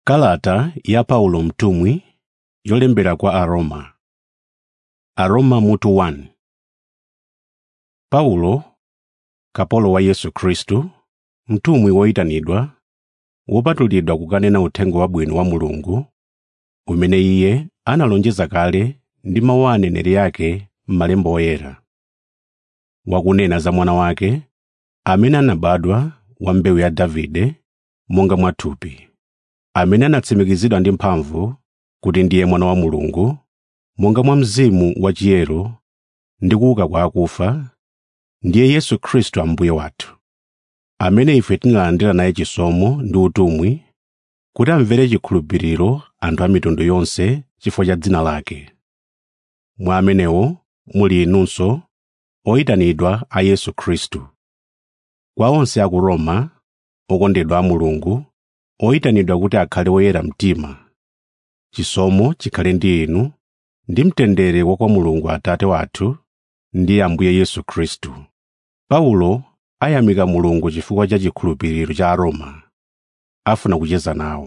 Kalata ya Paulo mtumwi yolembera kwa Aroma. Aroma mutu 1 Paulo, kapolo wa Yesu Khristu, mtumwi woyitanidwa, wopatulidwa kukanena uthenga wabwino wa Mulungu, umene iye analonjeza kale ndi mawu a aneneri ake m'malemba oyera, wakunena za mwana wake, amene anabadwa wa mbewu ya Davide monga mwathupi, amene anatsimikizidwa ndi mphamvu kuti ndiye mwana wa Mulungu, monga mwa mzimu wachiyero ndi kuuka kwa akufa, ndiye Yesu Khristu Ambuye wathu, amene ife tinalandira naye chisomo ndi utumwi kuti amvere chikhulupiriro anthu a mitundu yonse chifukwa cha dzina lake. Mwa amenewo muli inunso, oyitanidwa a Yesu Khristu. Kwa onse a ku Roma, okondedwa a Mulungu, oyitanidwa kuti akhale oyera mtima, chisomo chikhale ndi inu ndi mtendere wa kwa Mulungu Atate wathu ndi Ambuye Yesu Khristu. Paulo ayamika Mulungu chifukwa cha chikhulupiriro cha Aroma, afuna kucheza nawo.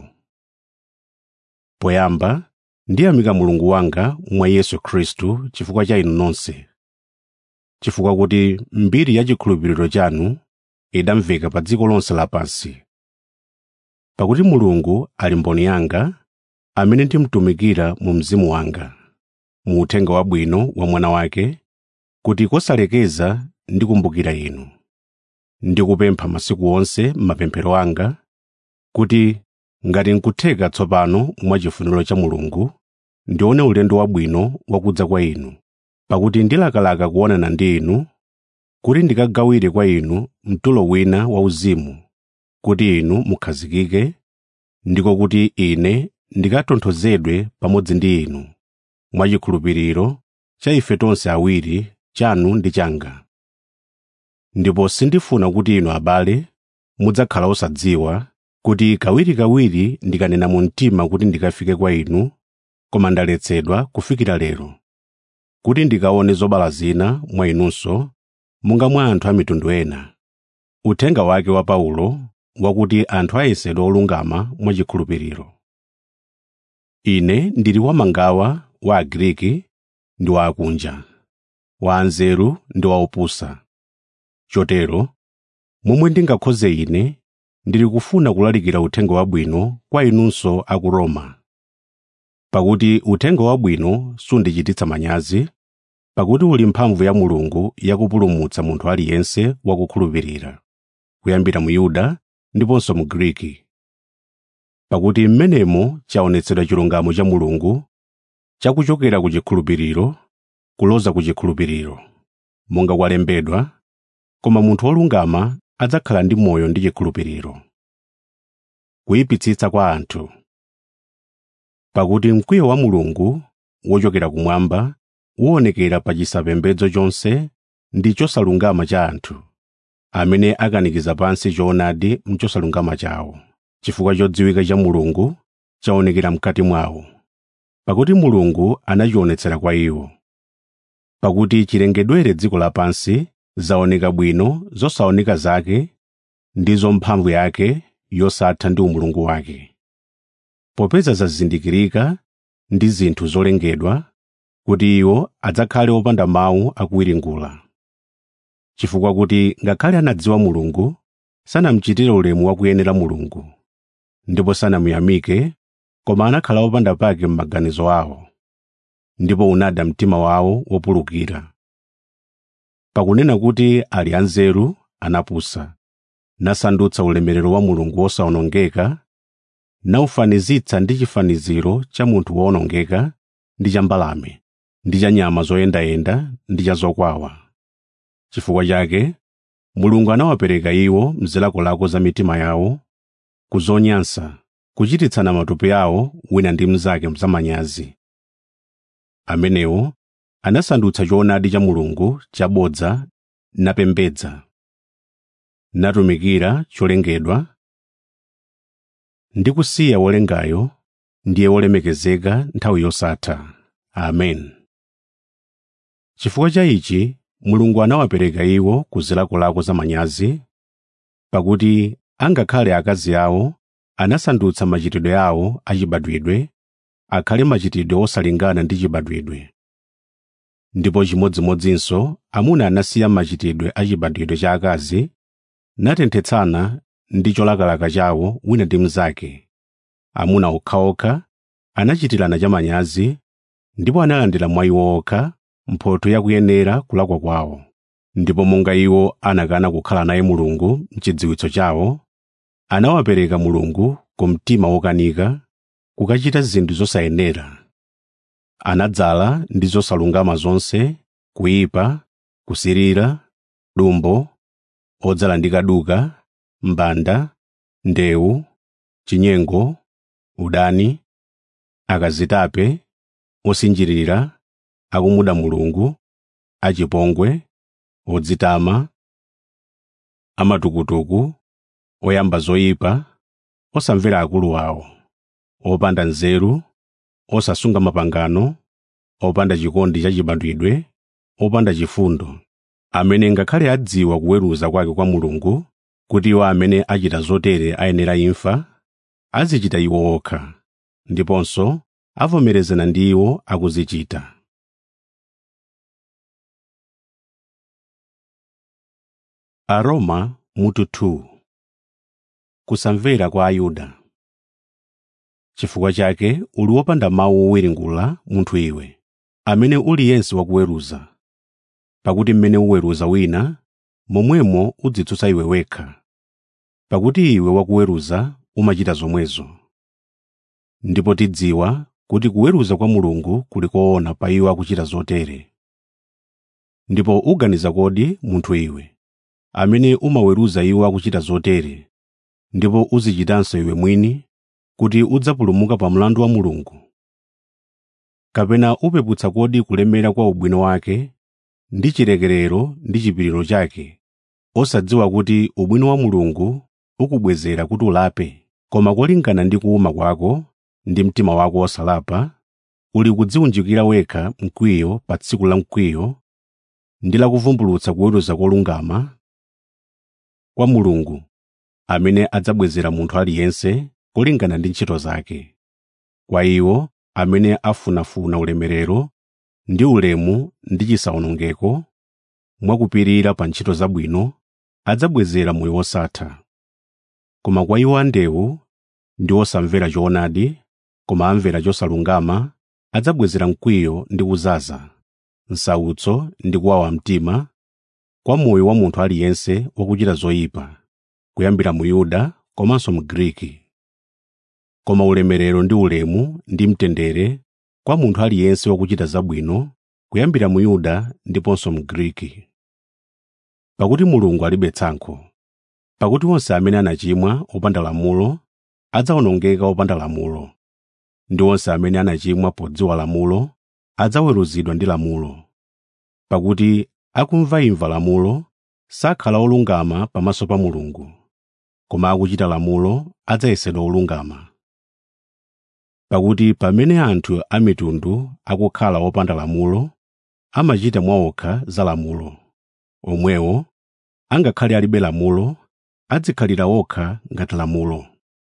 Poyamba, ndiyamika Mulungu wanga mwa Yesu Khristu chifukwa cha inu nonse, chifukwa kuti mbiri ya chikhulupiriro chanu idamveka pa dziko lonse lapansi. Pakuti Mulungu ali mboni yanga, amene ndimtumikira mu mzimu wanga, mu uthenga wabwino wa mwana wake, kuti kosalekeza ndikumbukira inu. Ndikupempha masiku onse m'mapemphero anga, kuti ngati nkutheka tsopano mwachifuniro cha Mulungu, ndione ulendo wabwino wakudza kwa inu, pakuti ndilakalaka kuonana ndi inu, kuti ndikagawire kwa inu mtulo wina wauzimu, kuti inu mukhazikike, ndiko kuti ine ndikatonthozedwe pamodzi ndi inu, mwachikhulupiriro cha ife tonse awiri, chanu ndi changa. Ndipo sindifuna kuti inu abale mudzakhala osadziwa kuti kawirikawiri ndikanena mu mtima kuti ndikafike kwa inu, koma ndaletsedwa kufikira lero, kuti ndikaone zobala zina mwa inunso, monga mwa anthu a mitundu ena. Uthenga wake wa Paulo wakuti anthu ayesedwa olungama mwachikhulupiriro. Ine ndili wamangawa wa Agriki ndi wa akunja, wa anzeru ndi wa opusa. Chotero, momwe ndingakhoze ine, ndili kufuna kulalikira uthenga wabwino kwa inunso a ku Roma. Pakuti uthenga wabwino sundichititsa manyazi, pakuti uli mphamvu ya Mulungu yakupulumutsa munthu aliyense wakukhulupirira, kuyambira mu Yuda ndiponso mu Griki. Pakuti m'menemo chaonetsedwa chilungamo cha Mulungu, chakuchokera ku chikhulupiriro kuloza ku chikhulupiriro, monga kwalembedwa, koma munthu wolungama adzakhala ndi moyo ndi chikhulupiriro. Kuyipitsitsa kwa anthu Pakuti mkwiyo wa Mulungu wochokera kumwamba uwonekera pa chisapembedzo chonse ndi chosalungama cha anthu, amene akanikiza pansi choonadi m'chosalungama chawo, chifukwa chodziwika cha Mulungu chaonekera mkati mwawo. Pakuti Mulungu anachionetsera kwa iwo. Pakuti chilengedwere dziko lapansi zaoneka bwino zosaoneka zake ndizo mphamvu yake yosatha ndi umulungu wake. Popeza zazindikirika ndi zinthu zolengedwa, kuti iwo adzakhale opanda mawu akuwiringula. Chifukwa kuti ngakhale anadziwa Mulungu, sanamuchitire ulemu wakuyenera Mulungu, ndipo sanamuyamike, koma anakhala opanda pake m'maganizo awo, ndipo unada mtima wawo wopulukira. Pakunena kuti ali anzeru, anapusa, nasandutsa ulemerero wa Mulungu wosawonongeka, nawufanizitsa ndi chifaniziro cha munthu wowonongeka ndi cha mbalame, ndi cha nyama zoyendayenda ndi cha zokwawa. Chifukwa chake, Mulungu anawapereka iwo m'zilakolako za mitima yawo, ku zonyansa, kuchititsana matupi awo wina ndi mnzake zamanyazi. Amenewo anasandutsa choonadi cha Mulungu chabodza napembedza, natumikira cholengedwa, ndi kusiya wolengayo ndiye wolemekezeka nthawi yosatha. Amen. Chifukwa cha ichi Mulungu anawapereka iwo ku zilakolako zamanyazi, pakuti angakhale akazi awo anasandutsa machitidwe awo achibadwidwe akhale machitidwe osalingana ndi chibadwidwe ndipo chimodzimodzinso amuna anasiya machitidwe achibadwidwe cha akazi natenthetsana ndi cholakalaka chawo wina ndi mnzake amuna okhaokha anachitirana chamanyazi ndipo analandira mwa iwo okha mphotho yakuyenera kulakwa kwawo ndipo monga iwo anakana kukhala naye mulungu mchidziwitso chawo anawapereka mulungu ku mtima wokanika kukachita zinthu zosayenera anadzala ndi zosalungama zonse kuyipa kusirira dumbo odzala ndi kaduka mbanda ndewu chinyengo udani akazitape osinjirira akumuda mulungu achipongwe odzitama amatukutuku oyamba zoyipa osamvera akulu awo opanda nzeru osasunga mapangano opanda chikondi cha chibadwidwe opanda chifundo amene ngakhale adziwa kuweruza kwake kwa mulungu kuti iwo amene achita zotere ayenera imfa azichita iwo okha ndiponso avomerezana ndi iwo akuzichita aroma mutu 2 kusamvera kwa ayuda chifukwa chake uli wopanda mawu owiringula munthu iwe amene uli yense wakuweruza pakuti mmene uweruza wina momwemo udzitsutsa iwe wekha pakuti iwe wakuweruza umachita zomwezo ndipo tidziwa kuti kuweruza kwa mulungu kuli koona pa iwo akuchita zotere ndipo uganiza kodi munthu iwe amene umaweruza iwo akuchita zotere ndipo uzichitanso iwe mwini kuti udzapulumuka pa mlandu wa mulungu kapena upeputsa kodi kulemera kwa ubwino wake ndi chilekerero ndi chipiriro chake osadziwa kuti ubwino wa mulungu ukubwezera kuti ulape koma kolingana ndi kuuma kwako ndi mtima wako wosalapa uli kudziwunjikira wekha mkwiyo pa tsiku la mkwiyo ndi la kuvumbulutsa kuweruza kolungama kwa mulungu amene adzabwezera munthu aliyense kulingana ndi ntchito zake kwa iwo amene afunafuna ulemerero ndi ulemu ndi chisawonongeko mwakupirira pa ntchito zabwino adzabwezera moyo wosatha koma kwa iwo andewu ndi osamvera choonadi koma amvera chosalungama adzabwezera mkwiyo ndi kuzaza nsautso ndi kuwawa mtima kwa moyo wa munthu aliyense wakuchita zoyipa kuyambira mu yuda komanso mu griki koma ulemerero ndi ulemu ndi mtendere kwa munthu aliyense wakuchita zabwino kuyambira mu yuda ndiponso mu griki pakuti mulungu alibe tsankho pakuti onse amene anachimwa opanda lamulo adzawonongeka opanda lamulo ndi onse amene anachimwa podziwa lamulo adzaweruzidwa ndi lamulo pakuti akumvaimva lamulo sakhala olungama pamaso pa mulungu koma akuchita lamulo adzayesedwa olungama pakuti pamene anthu a mitundu akukhala opanda lamulo amachita mwaokha za lamulo omwewo angakhale alibe lamulo adzikhalira okha ngati lamulo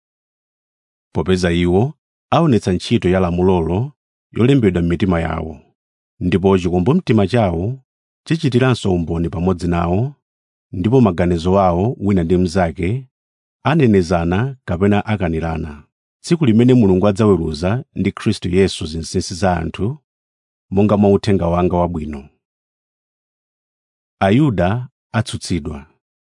popeza iwo aonetsa ntchito ya lamulolo yolembedwa m'mitima yawo ndipo chikumbumtima chawo chichitiranso umboni pamodzi nawo ndipo maganizo awo wina ndi mnzake anenezana kapena akanirana tsiku limene mulungu adzaweruza ndi khristu yesu zinsinsi za anthu monga mwa uthenga wanga wabwino ayuda atsutsidwa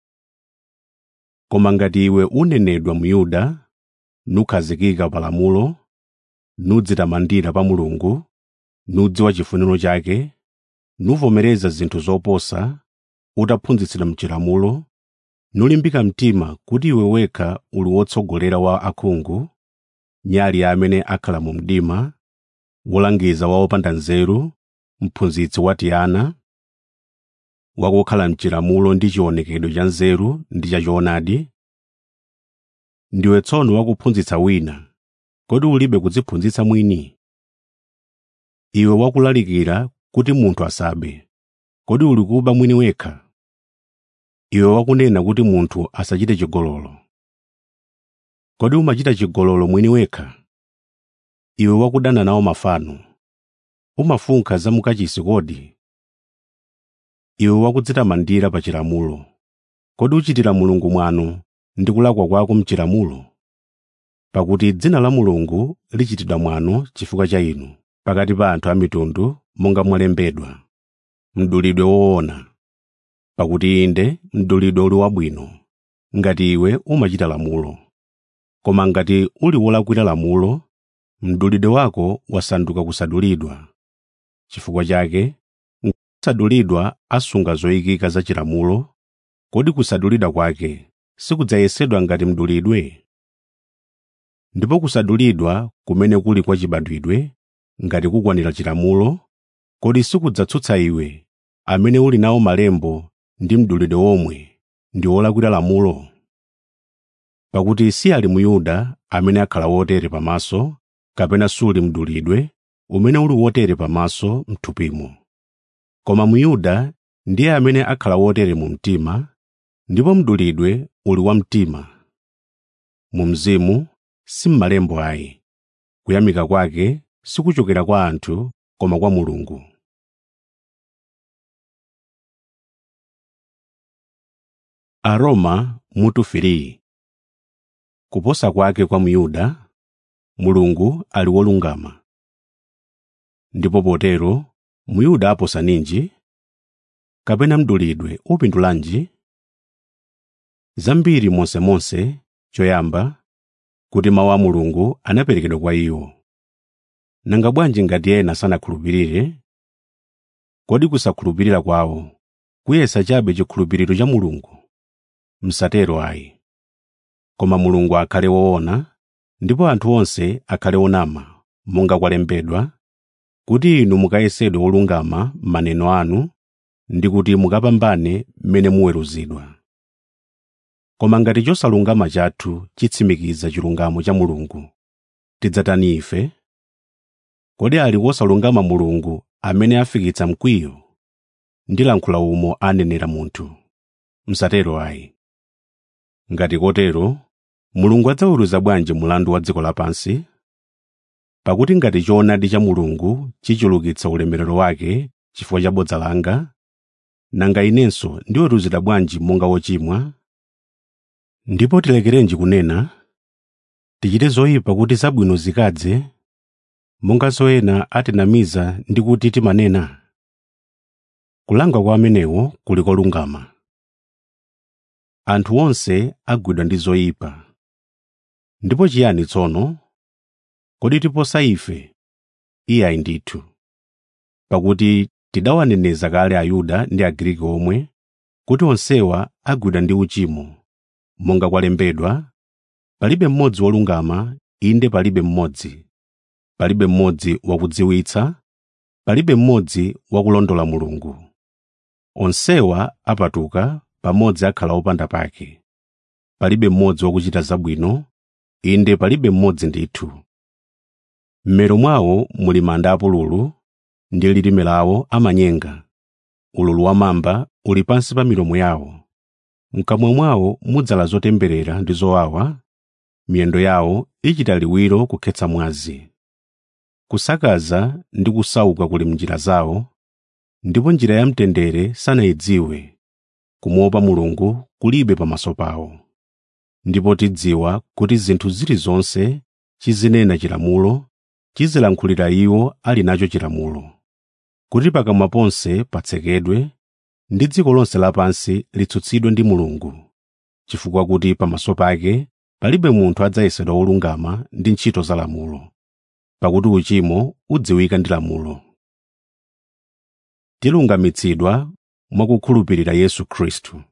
koma ngati iwe unenedwa mu yuda nukhazikika pa lamulo nudzitamandira pa mulungu nudziwa chifuniro chake nuvomereza zinthu zoposa utaphunzitsidwa mchilamulo nulimbika mtima kuti iwe wekha uli wotsogolera wa akhungu nyali ya amene akhala mu mdima wolangiza wa opanda nzeru mphunzitsi watiyana wakukhala mchilamulo ndi chionekedwe cha nzeru ndi cha choonadi ndiwe tsono wakuphunzitsa wina kodi ulibe kudziphunzitsa mwini iwe wakulalikira kuti munthu asabe kodi uli kuba mwini wekha iwe wakunena kuti munthu asachite chigololo kodi umachita chigololo mwini wekha iwe wakudana nawo mafano umafunkha za mukachisi kodi iwe wakudzitamandira pa chilamulo kodi uchitira mulungu mwano ndi kulakwa kwako mchilamulo pakuti dzina la mulungu lichitidwa mwano chifukwa cha inu pakati pa anthu a mitundu monga mwalembedwa mdulidwe woona pakuti inde mdulidwe uli wabwino ngati iwe umachita lamulo koma ngati uli wolakwira lamulo mdulidwe wako wasanduka kusadulidwa chifukwa chake kusadulidwa asunga zoyikika za chilamulo kodi kusadulidwa kwake sikudzayesedwa ngati mdulidwe ndipo kusadulidwa kumene kuli kwa chibadwidwe ngati kukwanira chilamulo kodi sikudzatsutsa iwe amene uli nawo malembo ndi mdulidwe womwe ndi wolakwira lamulo pakuti si ali muyuda amene akhala wotere pamaso kapena suli mdulidwe umene uli wotere pamaso mthupimo koma muyuda ndiye amene akhala wotere mu mtima ndipo mdulidwe uli wa mtima mu mzimu si m'malembo ayi kuyamika kwake sikuchokera kwa anthu koma kwa mulungu aroma mutu 3 kuposa kwake kwa myuda mulungu ali wolungama ndipo potero myuda aposa ninji kapena mdulidwe upindulanji zambiri monsemonse choyamba kuti mawu a mulungu anaperekedwa kwa iwo nanga bwanji ngati ena sanakhulupirire kodi kusakhulupirira kwawo kuyesa chabe chikhulupiriro cha mulungu msatero ayi koma mulungu akhale woona ndipo anthu onse akhale onama monga kwalembedwa kuti inu mukayesedwe olungama m'maneno anu ndi kuti mukapambane mmene muweruzidwa koma ngati chosalungama chathu chitsimikiza chilungamo cha mulungu tidzatani ife kodi ali wosalungama mulungu amene afikitsa mkwiyo ndilankhula umo anenera munthu msatero ayi ngati kotero mulungu adzaweruza bwanji mulandu wa dziko lapansi pakuti ngati choonadi cha mulungu chichulukitsa ulemerero wake chifukwa cha bodza langa nanga inenso ndiweruzidwa bwanji monga wochimwa ndipo tilekerenji kunena tichite zoyipa kuti zabwino zikadze monganso ena atinamiza ndi kuti timanena kulanga kwa amenewo kuli kolungama anthu onse agwidwa ndi zoyipa ndipo chiyani tsono kodi tiposa ife iye ayi ndithu pakuti tidawaneneza kale ayuda ndi agriki omwe kuti onsewa agwidwa ndi uchimo monga kwalembedwa palibe mmodzi wolungama inde palibe mmodzi palibe mmodzi wakudziwitsa palibe mmodzi wakulondola mulungu onsewa apatuka pamodzi akhala opanda pake palibe mmodzi wakuchita zabwino inde palibe mmodzi ndithu m'mero mwawo muli manda apululu ndi lilime lawo amanyenga ululu wa mamba uli pansi pa milomo yawo mkamwa mwawo mudzala zotemberera ndi zowawa miyendo yawo ichita liwiro kukhetsa mwazi kusakaza ndi kusauka kuli m'njira zawo ndipo njira ya mtendere sanayidziwe kumuopa mulungu kulibe pamaso pawo ndipo tidziwa kuti zinthu zilizonse chizinena chilamulo chizilankhulira iwo ali nacho chilamulo kuti pakamwa ponse patsekedwe ndi dziko lonse lapansi litsutsidwe ndi mulungu chifukwa kuti pamaso pake palibe munthu adzayesedwa wolungama ndi ntchito za lamulo pakuti uchimo udziwika ndi lamulo tilungamitsidwa mwakukhulupirira yesu khristu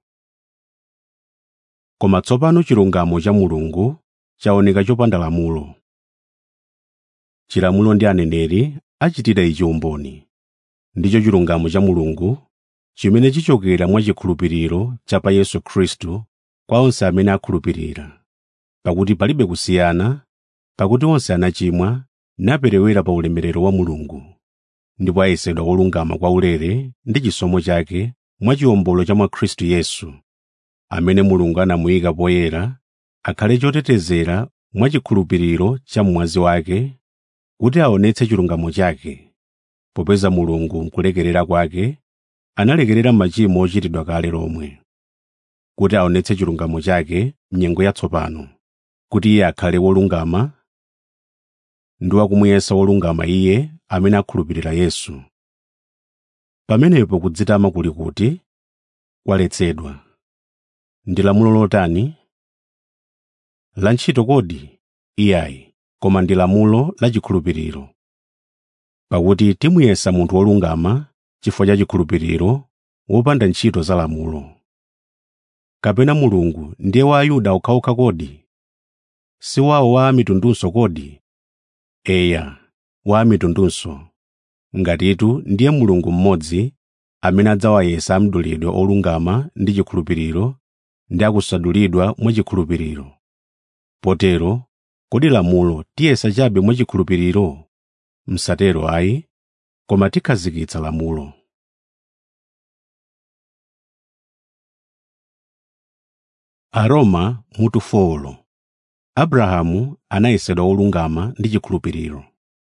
koma tsopano chilungamo cha mulungu chaoneka chopanda lamulo chilamulo ndi aneneri achitira ichi umboni ndicho chilungamo cha mulungu chimene chichokera mwa chikhulupiriro cha pa yesu khristu kwa onse amene akhulupirira pakuti palibe kusiyana pakuti onse anachimwa naperewera pa ulemerero wa mulungu ndipo ayesedwa olungama kwa ulere ndi chisomo chake mwa chiwombolo cha mwa khristu yesu amene mulungu anamuyika poyera akhale chotetezera mwachikhulupiriro cha mwazi wake kuti aonetse chilungamo chake popeza mulungu mkulekerera kwake analekerera machimo ochitidwa kale lomwe kuti aonetse chilungamo chake mnyengo yatsopano kuti iye akhale wolungama ndi wakumuyesa wolungama iye amene akhulupirira yesu pamenepo kudzitama kuli kuti kwaletsedwa ndi lamulo lotani la ntchito kodi iyayi koma ndi lamulo la chikhulupiriro pakuti timuyesa munthu wolungama chifukwa cha chikhulupiriro wopanda ntchito za lamulo kapena mulungu ndiye wa ayuda okhaokha kodi si wawo wa amitundunso kodi eya wa amitundunso ngatitu ndiye mulungu mmodzi amene adzawayesa amdulidwe olungama ndi chikhulupiriro ndi akusadulidwa mwachikhulupiriro potero kodi lamulo tiyesa chabe mwachikhulupiriro msatero ayi koma tikhazikitsa lamulo aroma mutu folo abrahamu anayesedwa wolungama ndi chikhulupiriro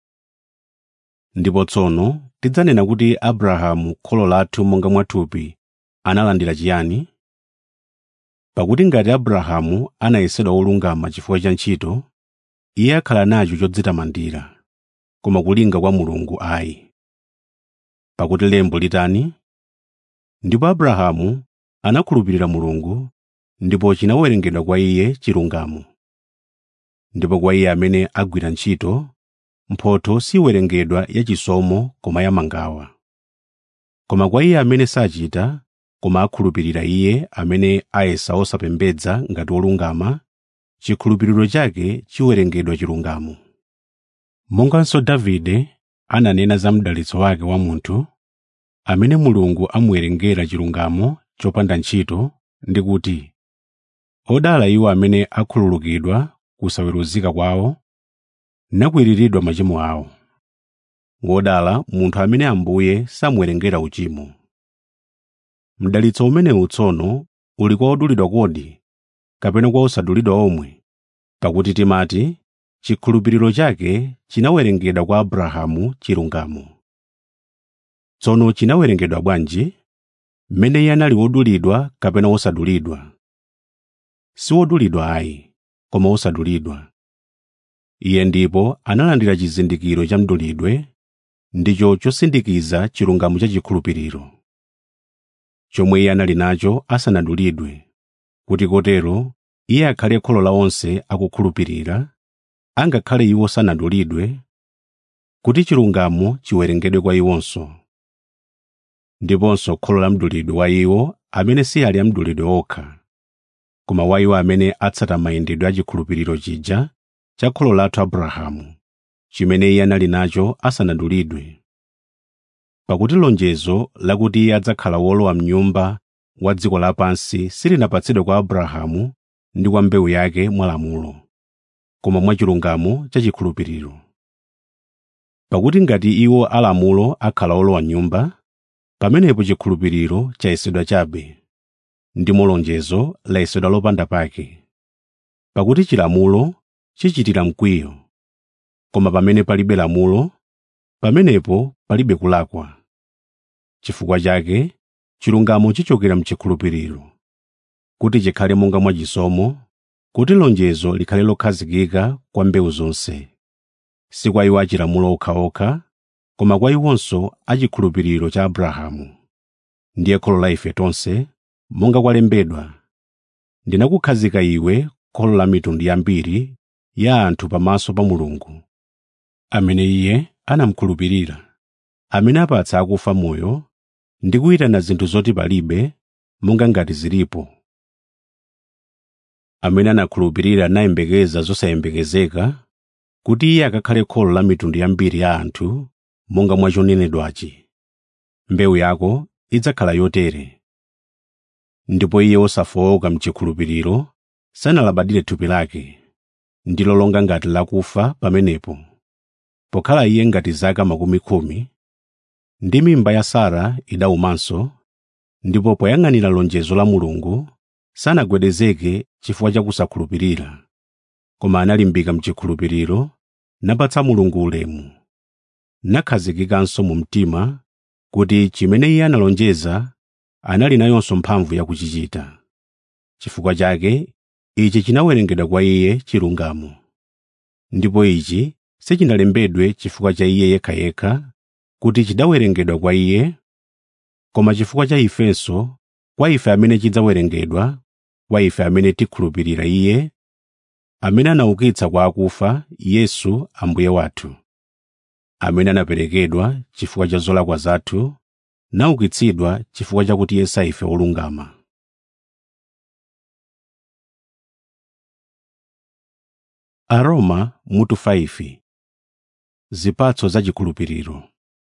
ndipo tsono tidzanena kuti abrahamu kholo lathu monga mwathupi analandira chiyani pakuti ngati abrahamu anayesedwa wolungama chifukwa cha ntchito iye akhala nacho chodzitamandira koma kulinga kwa mulungu ayi pakuti lembo litani ndipo abrahamu anakhulupirira mulungu ndipo chinawerengedwa kwa iye chilungamo ndipo kwa iye amene agwira ntchito mphotho siwerengedwa yachisomo koma yamangawa koma kwa iye amene sachita koma akhulupirira iye amene ayesa osapembedza ngati wolungama chikhulupiriro chake chiwerengedwa chilungamo monganso davide ananena za mdalitso wake wa munthu amene mulungu amuwerengera chilungamo chopanda ntchito ndi kuti odala iwo amene akhululukidwa kusaweruzika kwawo nakwiriridwa machimo awo wodala munthu amene ambuye samuwerengera uchimo mdalitso umenewu tsono uli kwa odulidwa kodi kapena kwa osadulidwa omwe pakuti timati chikhulupiriro chake chinawerengedwa kwa abrahamu chilungamo tsono chinawerengedwa bwanji mmene iye anali wodulidwa kapena wosadulidwa si wodulidwa ayi koma wosadulidwa iye ndipo analandira chizindikiro cha mdulidwe ndicho chosindikiza chilungamo cha chikhulupiriro chomwe iye anali nacho asanadulidwe kuti kotero iye akhale kholo la onse akukhulupirira angakhale iwo sanadulidwe kuti chilungamo chiwerengedwe kwa iwonso ndiponso kholo la mdulidwe wa iwo amene si ali amdulidwe okha koma wa iwo amene atsata mayendedwe a chikhulupiriro chija cha kholo lathu abrahamu chimene iye anali nacho asanadulidwe pakuti lonjezo lakuti iye adzakhala wolowa mnyumba wa dziko lapansi silinapatsidwe kwa abrahamu ndi kwa mbewu yake mwa lamulo koma mwa chilungamo cha chikhulupiriro pakuti ngati iwo alamulo akhala olowa nyumba pamenepo chikhulupiriro chayesedwa chabe ndimo lonjezo layesedwa lopanda pake pakuti chilamulo chichitira mkwiyo koma pamene palibe lamulo pamenepo palibe kulakwa chifukwa chake chilungamo chichokera mchikhulupiriro kuti chikhale monga mwachisomo kuti lonjezo likhale lokhazikika kwa mbewu zonse si kwa iwo achilamulo okhaokha koma kwa iwonso achikhulupiriro cha abrahamu ndiye kholo la ife tonse monga kwalembedwa ndinakukhazika iwe kholo la mitundu yambiri ya anthu pamaso pa mulungu amene iye anamukhulupirira amene apatsa akufa moyo ndi kuyitana zinthu zoti palibe monga ngati zilipo amene anakhulupirira nayembekeza zosayembekezeka kuti iye akakhale kholo la mitundu yambiri ya anthu monga mwachonenedwachi mbewu yako idzakhala yotere ndipo iye wosafowoka mchikhulupiriro sanalabadire thupi lake ndilo longa ngati lakufa pamenepo pokhala iye ngati zaka makumi khumi ndi mimba ya sara idaumanso ndipo poyang'anira lonjezo la mulungu sanagwedezeke chifukwa cha kusakhulupirira koma analimbika mchikhulupiriro napatsa mulungu ulemu nakhazikikanso mu mtima kuti chimene iye analonjeza anali nayonso mphamvu yakuchichita chifukwa chake ichi chinawerengedwa kwa iye chilungamo ndipo ichi sichinalembedwe chifukwa cha iye yekhayekha kuti chidawerengedwa kwa iye koma chifukwa cha ifenso kwa ife amene chidzawerengedwa kwa ife amene tikhulupirira iye amene anaukitsa kwa akufa yesu ambuye wathu amene anaperekedwa chifukwa cha zolakwa zathu naukitsidwa chifukwa chakuti yesa ife olungama aroma mutu 5 zipatso za chikhulupiriro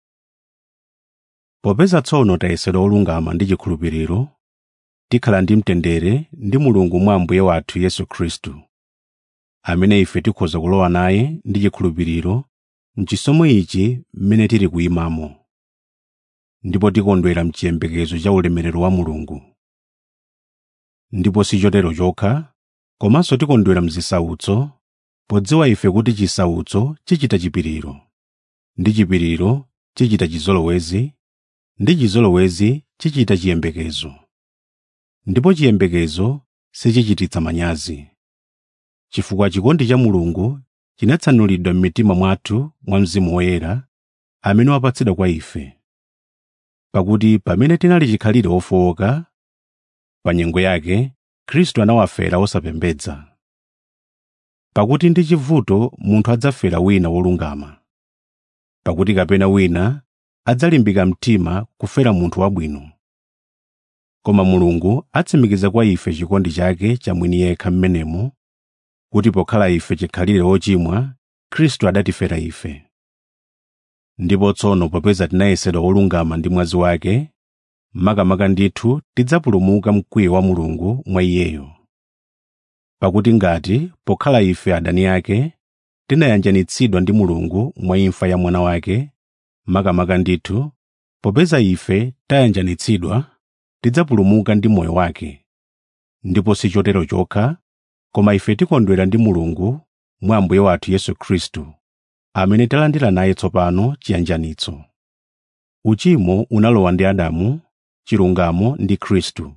popeza tsono tayesedwa olungama ndi chikhulupiriro tikhala ndi mtendere ndi mulungu mwa ambuye wathu yesu khristu amene ife tikhoza kulowa naye ndi chikhulupiriro mchisomo ichi mmene tili kuyimamo ndipo tikondwera mchiyembekezo cha ulemerero wa mulungu ndipo si chotero chokha komanso tikondwera mzisautso podziwa ife kuti chisautso chichita chipiriro ndi chipiriro chichita chizolowezi ndi chizolowezi chichita chiyembekezo ndipo chiyembekezo sichichititsa manyazi chifukwa chikondi cha mulungu chinatsanulidwa m'mitima mwathu mwa mzimu woyera amene wapatsidwa kwa ife pakuti pamene tinali chikhalire ofowoka pa nyengo yake khristu anawafera osapembedza pakuti ndi chivuto munthu adzafera wina wolungama pakuti kapena wina adzalimbika mtima kufera munthu wabwino koma mulungu atsimikiza kwa ife chikondi chake chamwini yekha mmenemo kuti pokhala ife chikhalire ochimwa khristu adatifera ife ndipo tsono popeza tinayesedwa olungama ndi mwazi wake makamaka ndithu tidzapulumuka mkwiyo wa mulungu mwa iyeyo pakuti ngati pokhala ife adani ake tinayanjanitsidwa ndi mulungu mwa imfa ya mwana wake makamaka ndithu popeza ife tayanjanitsidwa tidzapulumuka ndi moyo wake ndipo si chotero chokha koma ife tikondwera ndi mulungu mwa ambuye wathu yesu khristu amene talandira naye tsopano chiyanjanitso uchimo unalowa ndi adamu chilungamo ndi khristu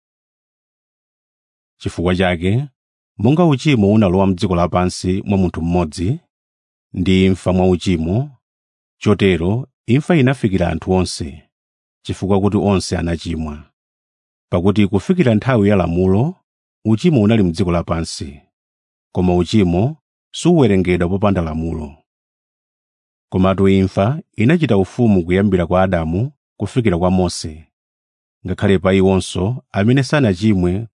chifukwa chake monga uchimo unalowa m'dziko lapansi mwa munthu mmodzi ndi imfa mwa uchimo chotero imfa inafikira anthu onse chifukwa kuti onse anachimwa pakuti kufikira nthawi ya lamulo uchimo unali m'dziko lapansi koma uchimo suwerengedwa popanda lamulo komatu imfa inachita ufumu kuyambira kwa adamu kufikira kwa mose ngakhale pa iwonso amene sanachimwe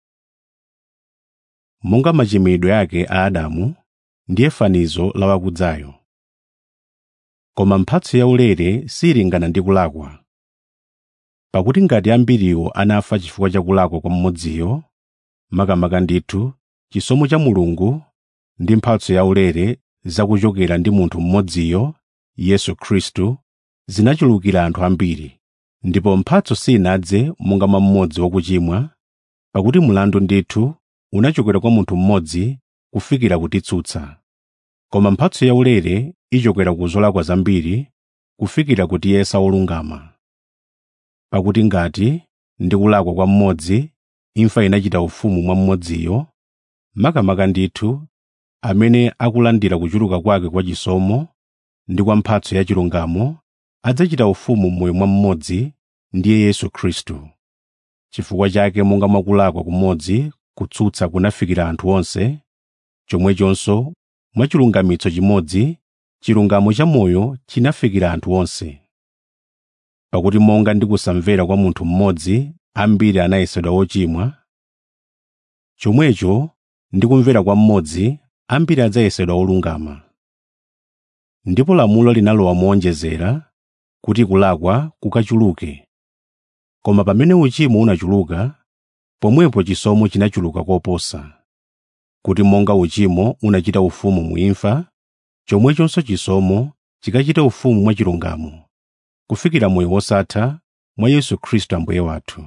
monga machimidwe ake a adamu ndiye fanizo la wakudzayo koma mphatso yaulere silingana ndi kulakwa pakuti ngati ambiriwo anafa chifukwa cha kulakwa kwa mmodziyo makamaka ndithu chisomo cha mulungu ndi mphatso yaulere zakuchokera ndi munthu mmodziyo yesu khristu zinachulukira anthu ambiri ndipo mphatso sinadze monga mwa mmodzi wakuchimwa pakuti mlandu ndithu unachokera kwa munthu mmodzi kufikira kutitsutsa koma mphatso yaulere ichokera ku zolakwa zambiri kufikira kutiyesa olungama pakuti ngati ndi kulakwa kwa mmodzi imfa inachita ufumu mwa mmodziyo makamaka ndithu amene akulandira kuchuluka kwake kwa chisomo ndi kwa mphatso ya chilungamo adzachita ufumu m'moyo mwa mmodzi ndiye yesu khristu chifukwa chake monga mwakulakwa kumodzi kutsutsa kunafikira anthu onse chomwechonso mwa chilungamitso chimodzi chilungamo cha moyo chinafikira anthu onse pakuti monga ndi kusamvera kwa munthu mmodzi ambiri anayesedwa ochimwa chomwecho ndi kumvera kwa mmodzi ambiri adzayesedwa olungama ndipo lamulo linalowa moonjezera kuti kulakwa kukachuluke koma pamene uchimo unachuluka pomwepo chisomo chinachuluka koposa kuti monga uchimo unachita ufumu mu imfa chomwechonso chisomo chikachita ufumu mwa chilungamo kufikira moyo wosatha mwa yesu khristu ambuye wathu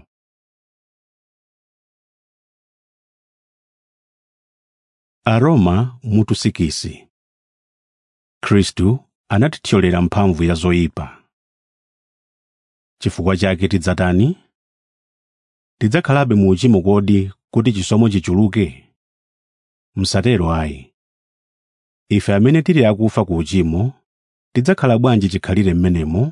Aroma mutu sikisi Khristu anatithyolera mphamvu ya zoyipa. Chifukwa chake tidzatani? Tidzakhalabe mu uchimo kodi kuti chisomo chichuluke? Msatero ayi. Ife amene tili akufa ku uchimo, tidzakhala bwanji chikhalire m'menemo?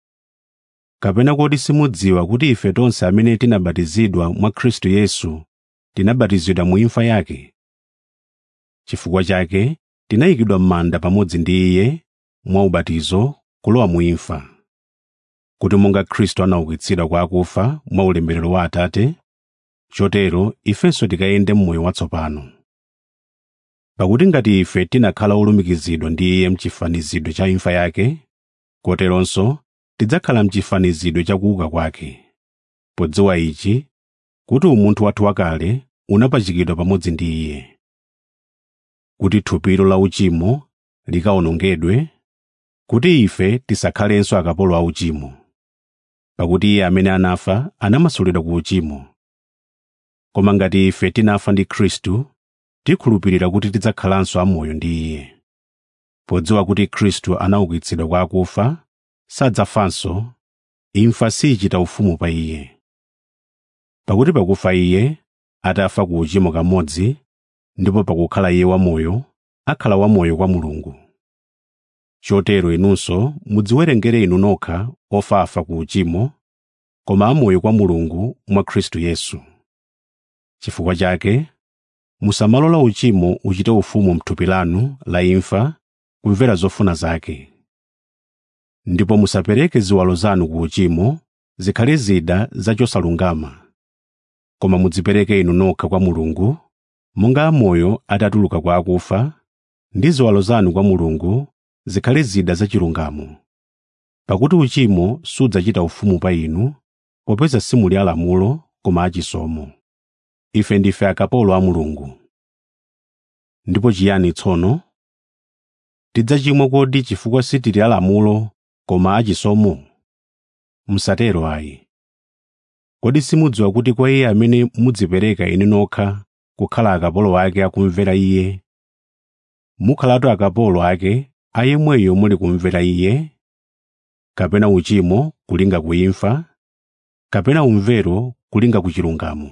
Kapena kodi simudziwa kuti ife tonse amene tinabatizidwa mwa Khristu Yesu tinabatizidwa mu imfa yake? Chifukwa chake tinayikidwa m'manda pamodzi ndi Iye mwa ubatizo kulowa mu imfa, kuti monga Khristu anaukitsidwa kwa akufa mwa ulemerero wa Atate, chotero ifenso tikayende m'moyo watsopano. Pakuti ngati ife tinakhala olumikizidwa ndi Iye m'chifanizidwe cha imfa yake, koteronso tidzakhala m'chifanizidwe cha kuuka kwake. Podziwa ichi, kuti umunthu wathu wakale unapachikidwa pamodzi ndi Iye kuti thupilo la uchimo likawonongedwe, kuti ife tisakhalenso akapolo a uchimo. Pakuti Iye amene anafa anamasulidwa ku uchimo. Koma ngati ife tinafa ndi Khristu, tikhulupirira kuti tidzakhalanso amoyo ndi Iye. Podziwa kuti Khristu anaukitsidwa kwa akufa, sadzafanso, imfa siyichita ufumu pa Iye. Pakuti pakufa Iye, atafa ku uchimo kamodzi, ndipo pakukhala Iye wamoyo, akhala wamoyo kwa Mulungu. Chotero inunso mudziwerengere inu nokha ofafa ku uchimo, koma amoyo kwa Mulungu mwa Khristu Yesu. Chifukwa chake, musamalola uchimo uchite ufumu m'thupi lanu la imfa kumvera zofuna zake. Ndipo musapereke ziwalo zanu ku uchimo zikhale zida zachosalungama, koma mudzipereke inu nokha kwa Mulungu monga amoyo atatuluka kwa akufa, ndi ziwalo zanu kwa Mulungu zikhale zida zachilungamo. Pakuti uchimo sudzachita ufumu pa inu, popeza simuli alamulo koma achisomo. Ife ndife akapolo a Mulungu. Ndipo chiyani tsono? Tidzachimwa kodi chifukwa sitili alamulo koma achisomo? Msatero ayi. Kodi simudziwa kuti kwa Iye amene mudzipereka inu nokha kukhala akapolo ake akumvera Iye, mukhalatu akapolo ake a yemweyo muli kumvera Iye, kapena uchimo kulinga ku imfa, kapena umvero kulinga ku chilungamo.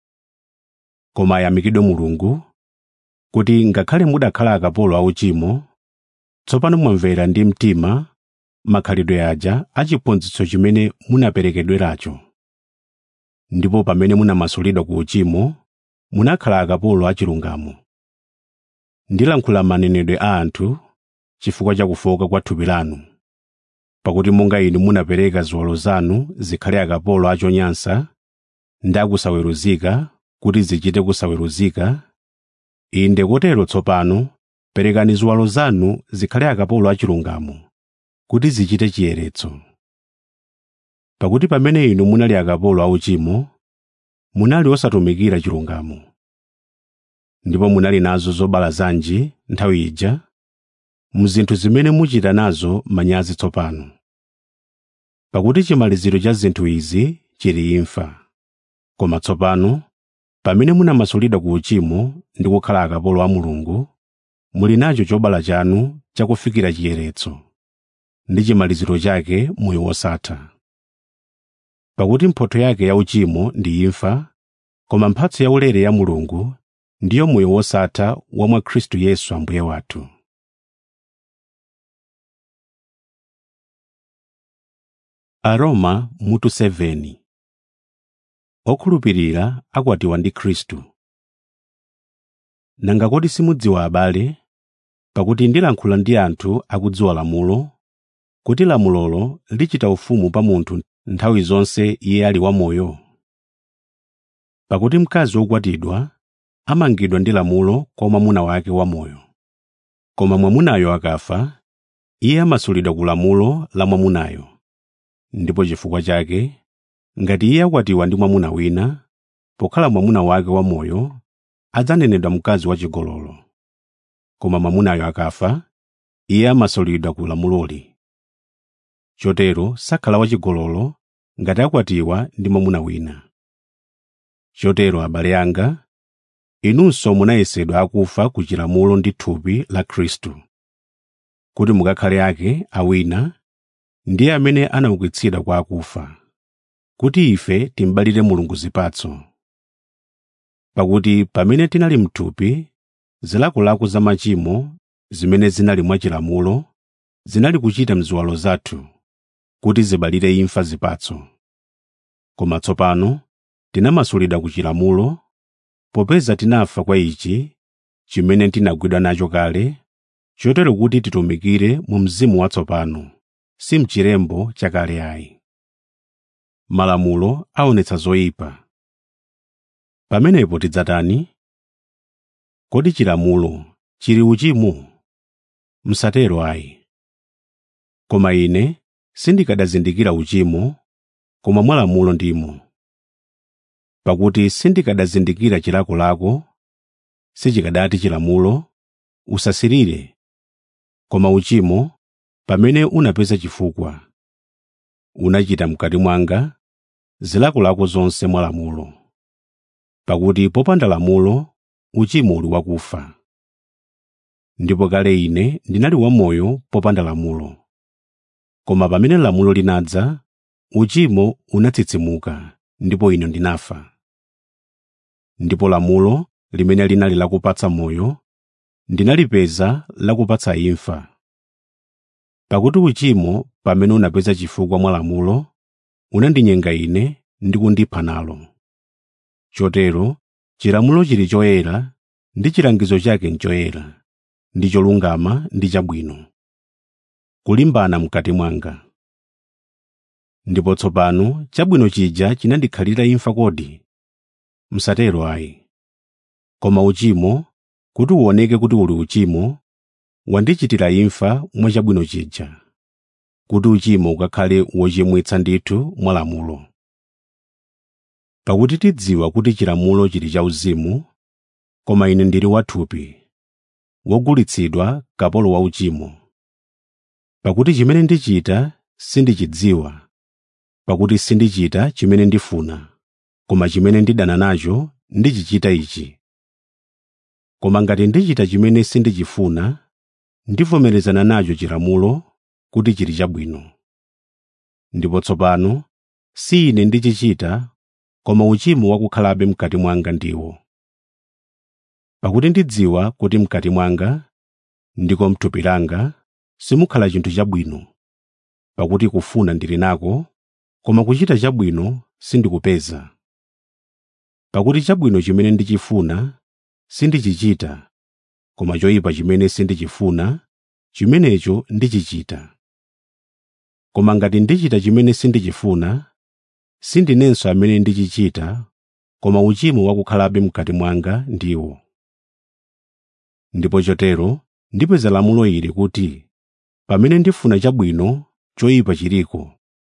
Koma ayamikidwe Mulungu, kuti ngakhale mudakhala akapolo a uchimo, tsopano mwamvera ndi mtima makhalidwe aja a chiphunzitso chimene munaperekedweracho. Ndipo pamene munamasulidwa ku uchimo, munakhala akapolo a chilungamo. Ndilankhula manenedwe a anthu chifukwa cha kufoka kwa thupi lanu. Pakuti monga inu munapereka ziwalo zanu zikhale akapolo a chonyansa ndi akusaweruzika kuti zichite kusaweruzika, inde kotero tsopano perekani ziwalo zanu zikhale akapolo a chilungamo kuti zichite chiyeretso. Pakuti pamene inu munali akapolo a uchimo, munali osatumikira chilungamo. Ndipo munali nazo zobala zanji nthawi ija, mu zinthu zimene muchita nazo manyazi tsopano. Pakuti chimaliziro cha zinthu izi chili imfa. Koma tsopano, pamene munamasulidwa ku uchimo ndi kukhala akapolo a Mulungu, muli nacho chobala chanu chakufikira chiyeretso, ndi chimaliziro chake moyo wosatha. Pakuti mphotho yake ya uchimo ndi imfa, koma mphatso yaulere ya Mulungu ndiyo moyo wosatha wa mwa Khristu Yesu Ambuye wathu. Aroma mutu 7 Okhulupirira akwatiwa ndi Khristu. Nanga kodi simudziwa abale, pakuti ndilankhula ndi anthu akudziwa lamulo, kuti lamulolo lichita ufumu pa munthu nthawi zonse iye ali wamoyo? Pakuti mkazi wokwatidwa amangidwa ndi lamulo kwa mwamuna wake wamoyo. Koma mwamunayo akafa, iye amasulidwa ku lamulo la mwamunayo. Ndipo chifukwa chake, ngati iye akwatiwa ndi mwamuna wina, pokhala mwamuna wake wamoyo, adzanenedwa mkazi wachigololo. Koma mwamunayo akafa, iye amasulidwa ku lamuloli. Chotero sakhala wachigololo ngati akwatiwa ndi mwamuna wina. Chotero abale anga, inunso munayesedwa akufa ku chilamulo ndi thupi la khristu kuti mukakhale ake awina ndiye amene anaukitsidwa kwa akufa kuti ife timbalire mulungu zipatso pakuti pamene tinali mthupi zilakolako za machimo zimene zinali mwachilamulo zinali kuchita mziwalo zathu kuti zibalire imfa zipatso koma tsopano tinamasulidwa ku chilamulo popeza tinafa kwa ichi chimene tinagwidwa nacho kale chotero kuti titumikire mu mzimu watsopano si mchilembo chakale ayi malamulo aonetsa zoyipa pamenepo tidzatani kodi chilamulo chili uchimo msatero ayi koma ine sindikadazindikira uchimo koma mwa lamulo ndimo pakuti sindikadazindikira chilakolako sichikadati chilamulo usasirire koma uchimo pamene unapeza chifukwa unachita mkati mwanga zilakolako zonse mwa lamulo pakuti popanda lamulo uchimo uli wakufa ndipo kale ine ndinali wamoyo popanda lamulo koma pamene lamulo linadza uchimo unatsitsimuka ndipo ine ndinafa ndipo lamulo limene linali lakupatsa moyo ndinalipeza lakupatsa imfa pakuti uchimo pamene unapeza chifukwa mwa lamulo unandinyenga ine ndi kundipha nalo chotero chilamulo chili choyera ndi chilangizo chake nchoyera ndi cholungama ndi chabwino kulimbana mkati mwanga ndipo tsopano chabwino chija chinandikhalira imfa kodi msatero ayi koma uchimo kuti uoneke kuti uli uchimo wandichitira imfa mwa chabwino chija kuti uchimo ukakhale wochimwitsa ndithu mwa lamulo pakuti tidziwa kuti chilamulo chili chauzimu koma ine ndili wathupi wogulitsidwa kapolo wa uchimo pakuti chimene ndichita sindichidziwa pakuti sindichita chimene ndifuna koma chimene ndidana nacho ndichichita ichi koma ngati ndichita chimene sindichifuna ndivomerezana nacho chilamulo kuti chili chabwino ndipo tsopano si ine ndichichita koma uchimo wakukhalabe mkati mwanga ndiwo pakuti ndidziwa kuti mkati mwanga ndiko mthupi langa simukhala chinthu chabwino pakuti kufuna ndili nako koma kuchita chabwino sindikupeza pakuti chabwino chimene ndichifuna sindichichita koma choyipa chimene sindichifuna chimenecho ndichichita koma ngati ndichita chimene sindichifuna sindinenso amene ndichichita koma uchimo wakukhalabe mkati mwanga ndiwo ndipo chotero ndipeza lamulo ili kuti pamene ndifuna chabwino choyipa chiliko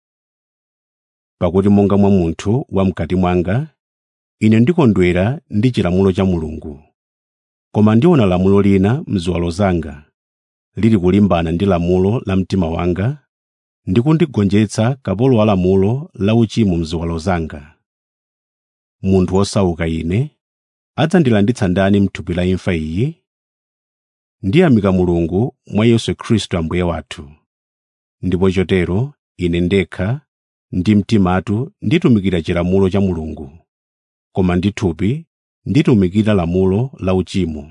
pakuti monga mwa munthu wamkati mwanga ine ndikondwera ndi chilamulo cha mulungu koma ndiona lamulo lina mziwalo zanga lili kulimbana ndi lamulo la mtima wanga ndi kundigonjetsa kapolo wa lamulo la uchimo mziwalo zanga munthu wosauka ine adzandilanditsa ndani mthupi la imfa iyi ndiyamika mulungu mwa yesu khristu ambuye wathu ndipo chotero ine ndekha ndi mtimatu nditumikira chilamulo cha mulungu koma ndi thupi nditumikira lamulo la uchimo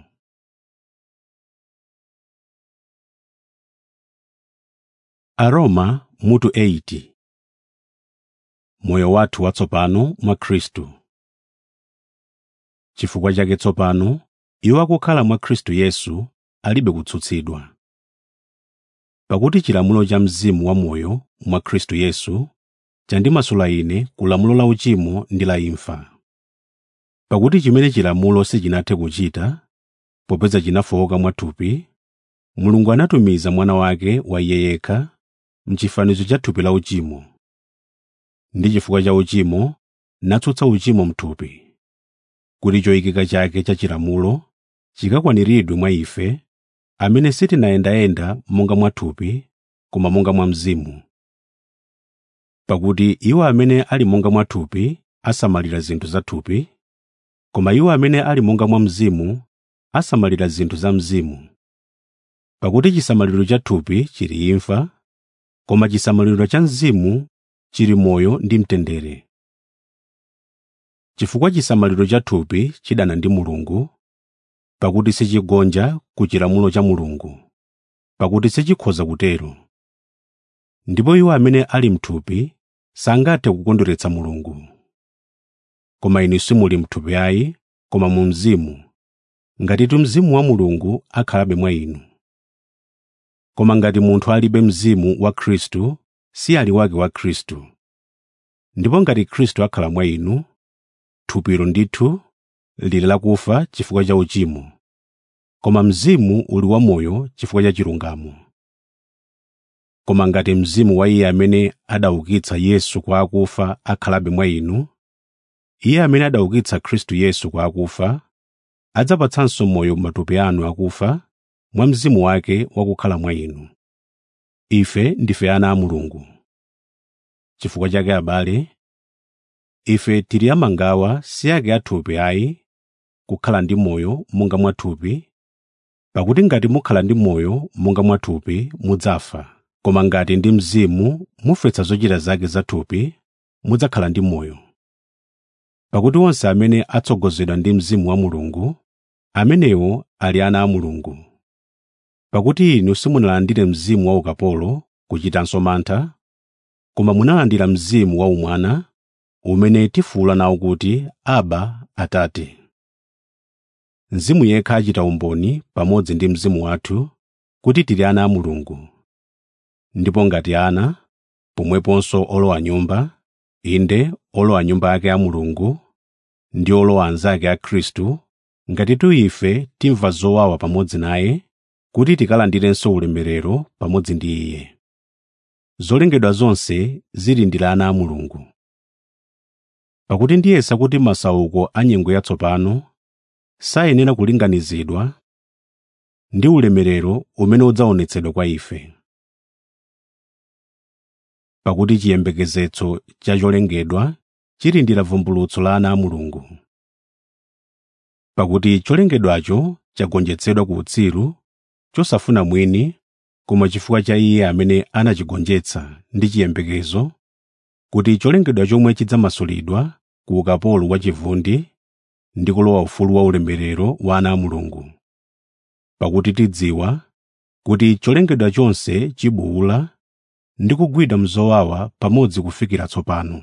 aroma mutu 80 moyo wathu watsopano mwa khristu chifukwa chake tsopano iwo akukhala mwa khristu yesu alibe kutsutsidwa pakuti chilamulo cha mzimu wamoyo mwa khristu yesu chandimasula ine ku lamulo la uchimo ndi la imfa pakuti chimene chilamulo sichinathe kuchita popeza chinafowoka mwathupi mulungu anatumiza mwana wake wa iye yekha mchifanizo cha thupi la uchimo ndi chifukwa cha uchimo natsutsa uchimo mthupi kuti choyikika chake cha chilamulo chikakwaniridwe mwa ife amene sitinayendayenda monga mwathupi koma monga mwa mzimu pakuti iwo amene ali monga mwathupi asamalira zinthu za thupi koma iwo amene ali monga mwa mzimu asamalira zinthu za mzimu pakuti chisamaliro cha thupi chili imfa koma chisamaliro cha mzimu chili moyo ndi mtendere chifukwa chisamaliro cha thupi chidana ndi mulungu pakuti sichigonja ku chilamulo cha mulungu pakuti sichikhoza kutero ndipo iwo amene ali mthupi sangathe kukondweretsa mulungu koma inu simuli mthupi ayi koma mu mzimu ngatitu mzimu wa mulungu akhalabe mwa inu koma ngati munthu alibe mzimu wa khristu si ali wake wa khristu ndipo ngati khristu akhala mwa inu thupilo ndithu lili lakufa chifukwa cha uchimo koma mzimu uli wamoyo chifukwa cha chilungamo koma ngati mzimu wa iye amene adaukitsa yesu kwa akufa akhalabe mwa inu iye amene adaukitsa khristu yesu kwa akufa adzapatsanso moyo matupi anu akufa mwa mzimu wake wakukhala mwa inu ife ndife ana a mulungu chifukwa chake abale ife tili amangawa si ake athupi ayi kukhala ndi moyo monga mwathupi pakuti ngati mukhala ndi moyo monga mwathupi mudzafa koma ngati ndi mzimu mufetsa zochita zake zathupi mudzakhala ndi moyo pakuti onse amene atsogozedwa ndi mzimu wa mulungu amenewo ali ana a mulungu pakuti inu simunalandire mzimu wa ukapolo kuchitanso mantha koma munalandira mzimu wa umwana umene tifuwula nawo kuti aba atate mzimu yekha achita umboni pamodzi ndi mzimu wathu kuti tili ana a mulungu ndipo ngati ana pomweponso olowa nyumba inde olowa nyumba yake ya mulungu ndi olowa anzake a khristu ngatitu ife timva zowawa pamodzi naye kuti tikalandirenso ulemerero pamodzi ndi iye zolengedwa zonse zili ndi ana a mulungu pakuti ndiyesa kuti masauko a nyengo yatsopano sayenera kulinganizidwa ndi ulemerero umene udzaonetsedwa kwa ife pakuti chiyembekezetso cha cholengedwa chili ndi vumbulutso la ana a mulungu pakuti cholengedwacho chagonjetsedwa ku utsiru chosafuna mwini koma chifukwa cha iye amene anachigonjetsa ndi chiyembekezo kuti cholengedwa chomwe chidzamasulidwa ku ukapolo wa chivundi ndi kulowa ufulu wa ulemerero wa ana a mulungu pakuti tidziwa kuti cholengedwa chonse chibuwula ndi kugwidwa mzowawa pamodzi kufikira tsopano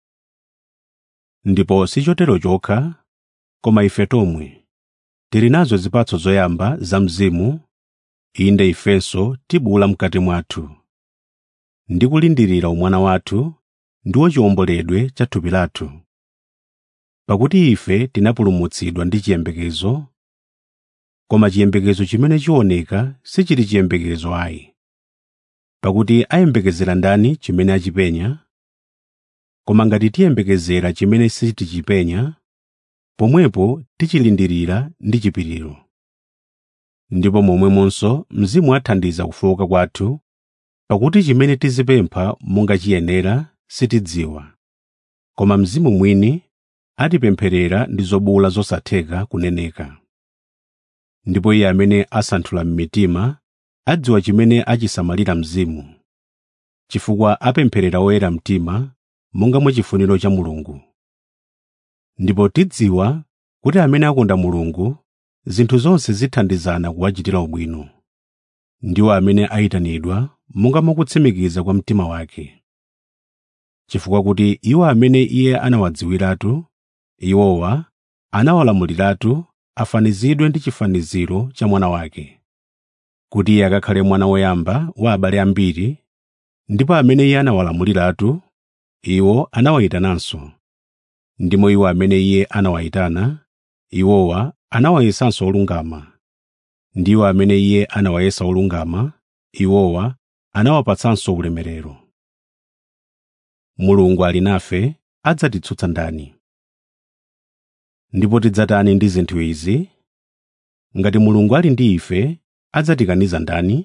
ndipo sichotero chokha koma ife tomwe tili nazo zipatso zoyamba za mzimu inde ifenso tibuwula mkati mwathu ndi kulindirira umwana wathu ndiwo chiwomboledwe cha thupi lathu pakuti ife tinapulumutsidwa ndi chiyembekezo koma chiyembekezo chimene chioneka sichili chiyembekezo ayi pakuti ayembekezera ndani chimene achipenya koma ngati tiyembekezera chimene sitichipenya pomwepo tichilindirira ndi chipiriro ndipo momwemonso mzimu athandiza kufowoka kwathu pakuti chimene tizipempha monga chiyenera sitidziwa koma mzimu mwini atipempherera ndi zobuwula zosatheka kuneneka ndipo iye amene asanthula m'mitima adziwa chimene achisamalira mzimu chifukwa apempherera oyera mtima monga mwa chifuniro cha mulungu ndipo tidziwa kuti amene akonda mulungu zinthu zonse zithandizana kuwachitira ubwino ndiwo amene ayitanidwa monga mwakutsimikiza kwa mtima wake chifukwa kuti iwo amene iye anawadziwiratu iwowa anawalamuliratu afanizidwe ndi chifaniziro cha mwana wake kuti iye akakhale mwana woyamba wa abale ambiri ndipo amene iye anawalamuliratu iwo anawayitananso ndimo iwo amene iye anawayitana iwowa anawayesanso olungama ndiwo amene iye anawayesa olungama iwowa anawapatsanso ulemerero mulungu ali nafe adzatitsutsa ndani ndipo tidzatani ndi zinthu izi ngati mulungu ali ndi ife adzatikaniza ndani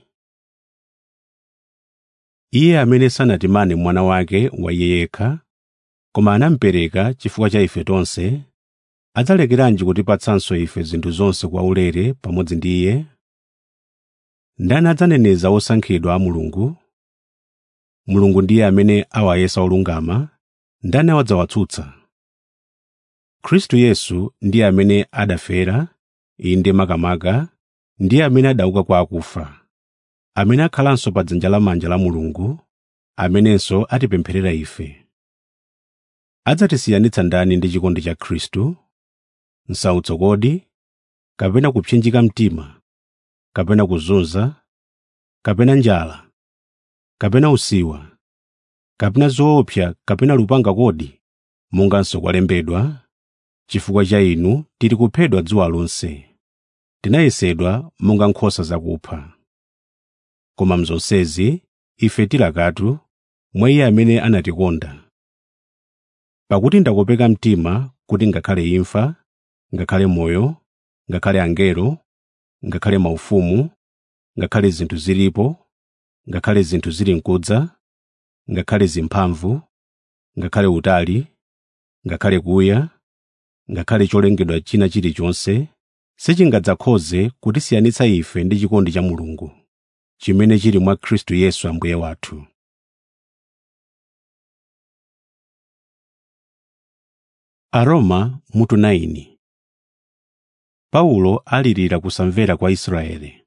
iye amene sanatimane mwana wake wa iye yekha koma anamupereka chifukwa cha ife tonse adzalekeranji kutipatsanso ife zinthu zonse kwaulere pamodzi ndi iye ndani adzaneneza osankhidwa a mulungu mulungu ndiye amene awayesa olungama ndani awadzawatsutsa khristu yesu ndiye amene adafera inde makamaka ndiye amene adauka kwa akufa amene akhalanso pa dzanja lamanja la mulungu amenenso atipempherera ife adzatisiyanitsa ndani ndi chikondi cha khristu msautso kodi kapena kupsinjika mtima kapena kuzunza kapena njala kapena usiwa kapena zoopsa kapena lupanga kodi monganso kwalembedwa chifukwa cha inu tili kuphedwa dzuwa lonse tinayesedwa monga nkhosa zakupha koma mzonsezi ife tilakatu mwa iye amene anatikonda pakuti ndakopeka mtima kuti ngakhale imfa ngakhale moyo ngakhale angelo ngakhale maufumu ngakhale zinthu zilipo ngakhale zinthu zili mkudza ngakhale zimphamvu ngakhale utali ngakhale kuya ngakhale cholengedwa china chilichonse sichingadzakhoze kutisiyanitsa ife ndi chikondi cha mulungu chimene chili mwa khristu yesu ambuye wathu aroma mutu 9 paulo alirira kusamvera kwa israeli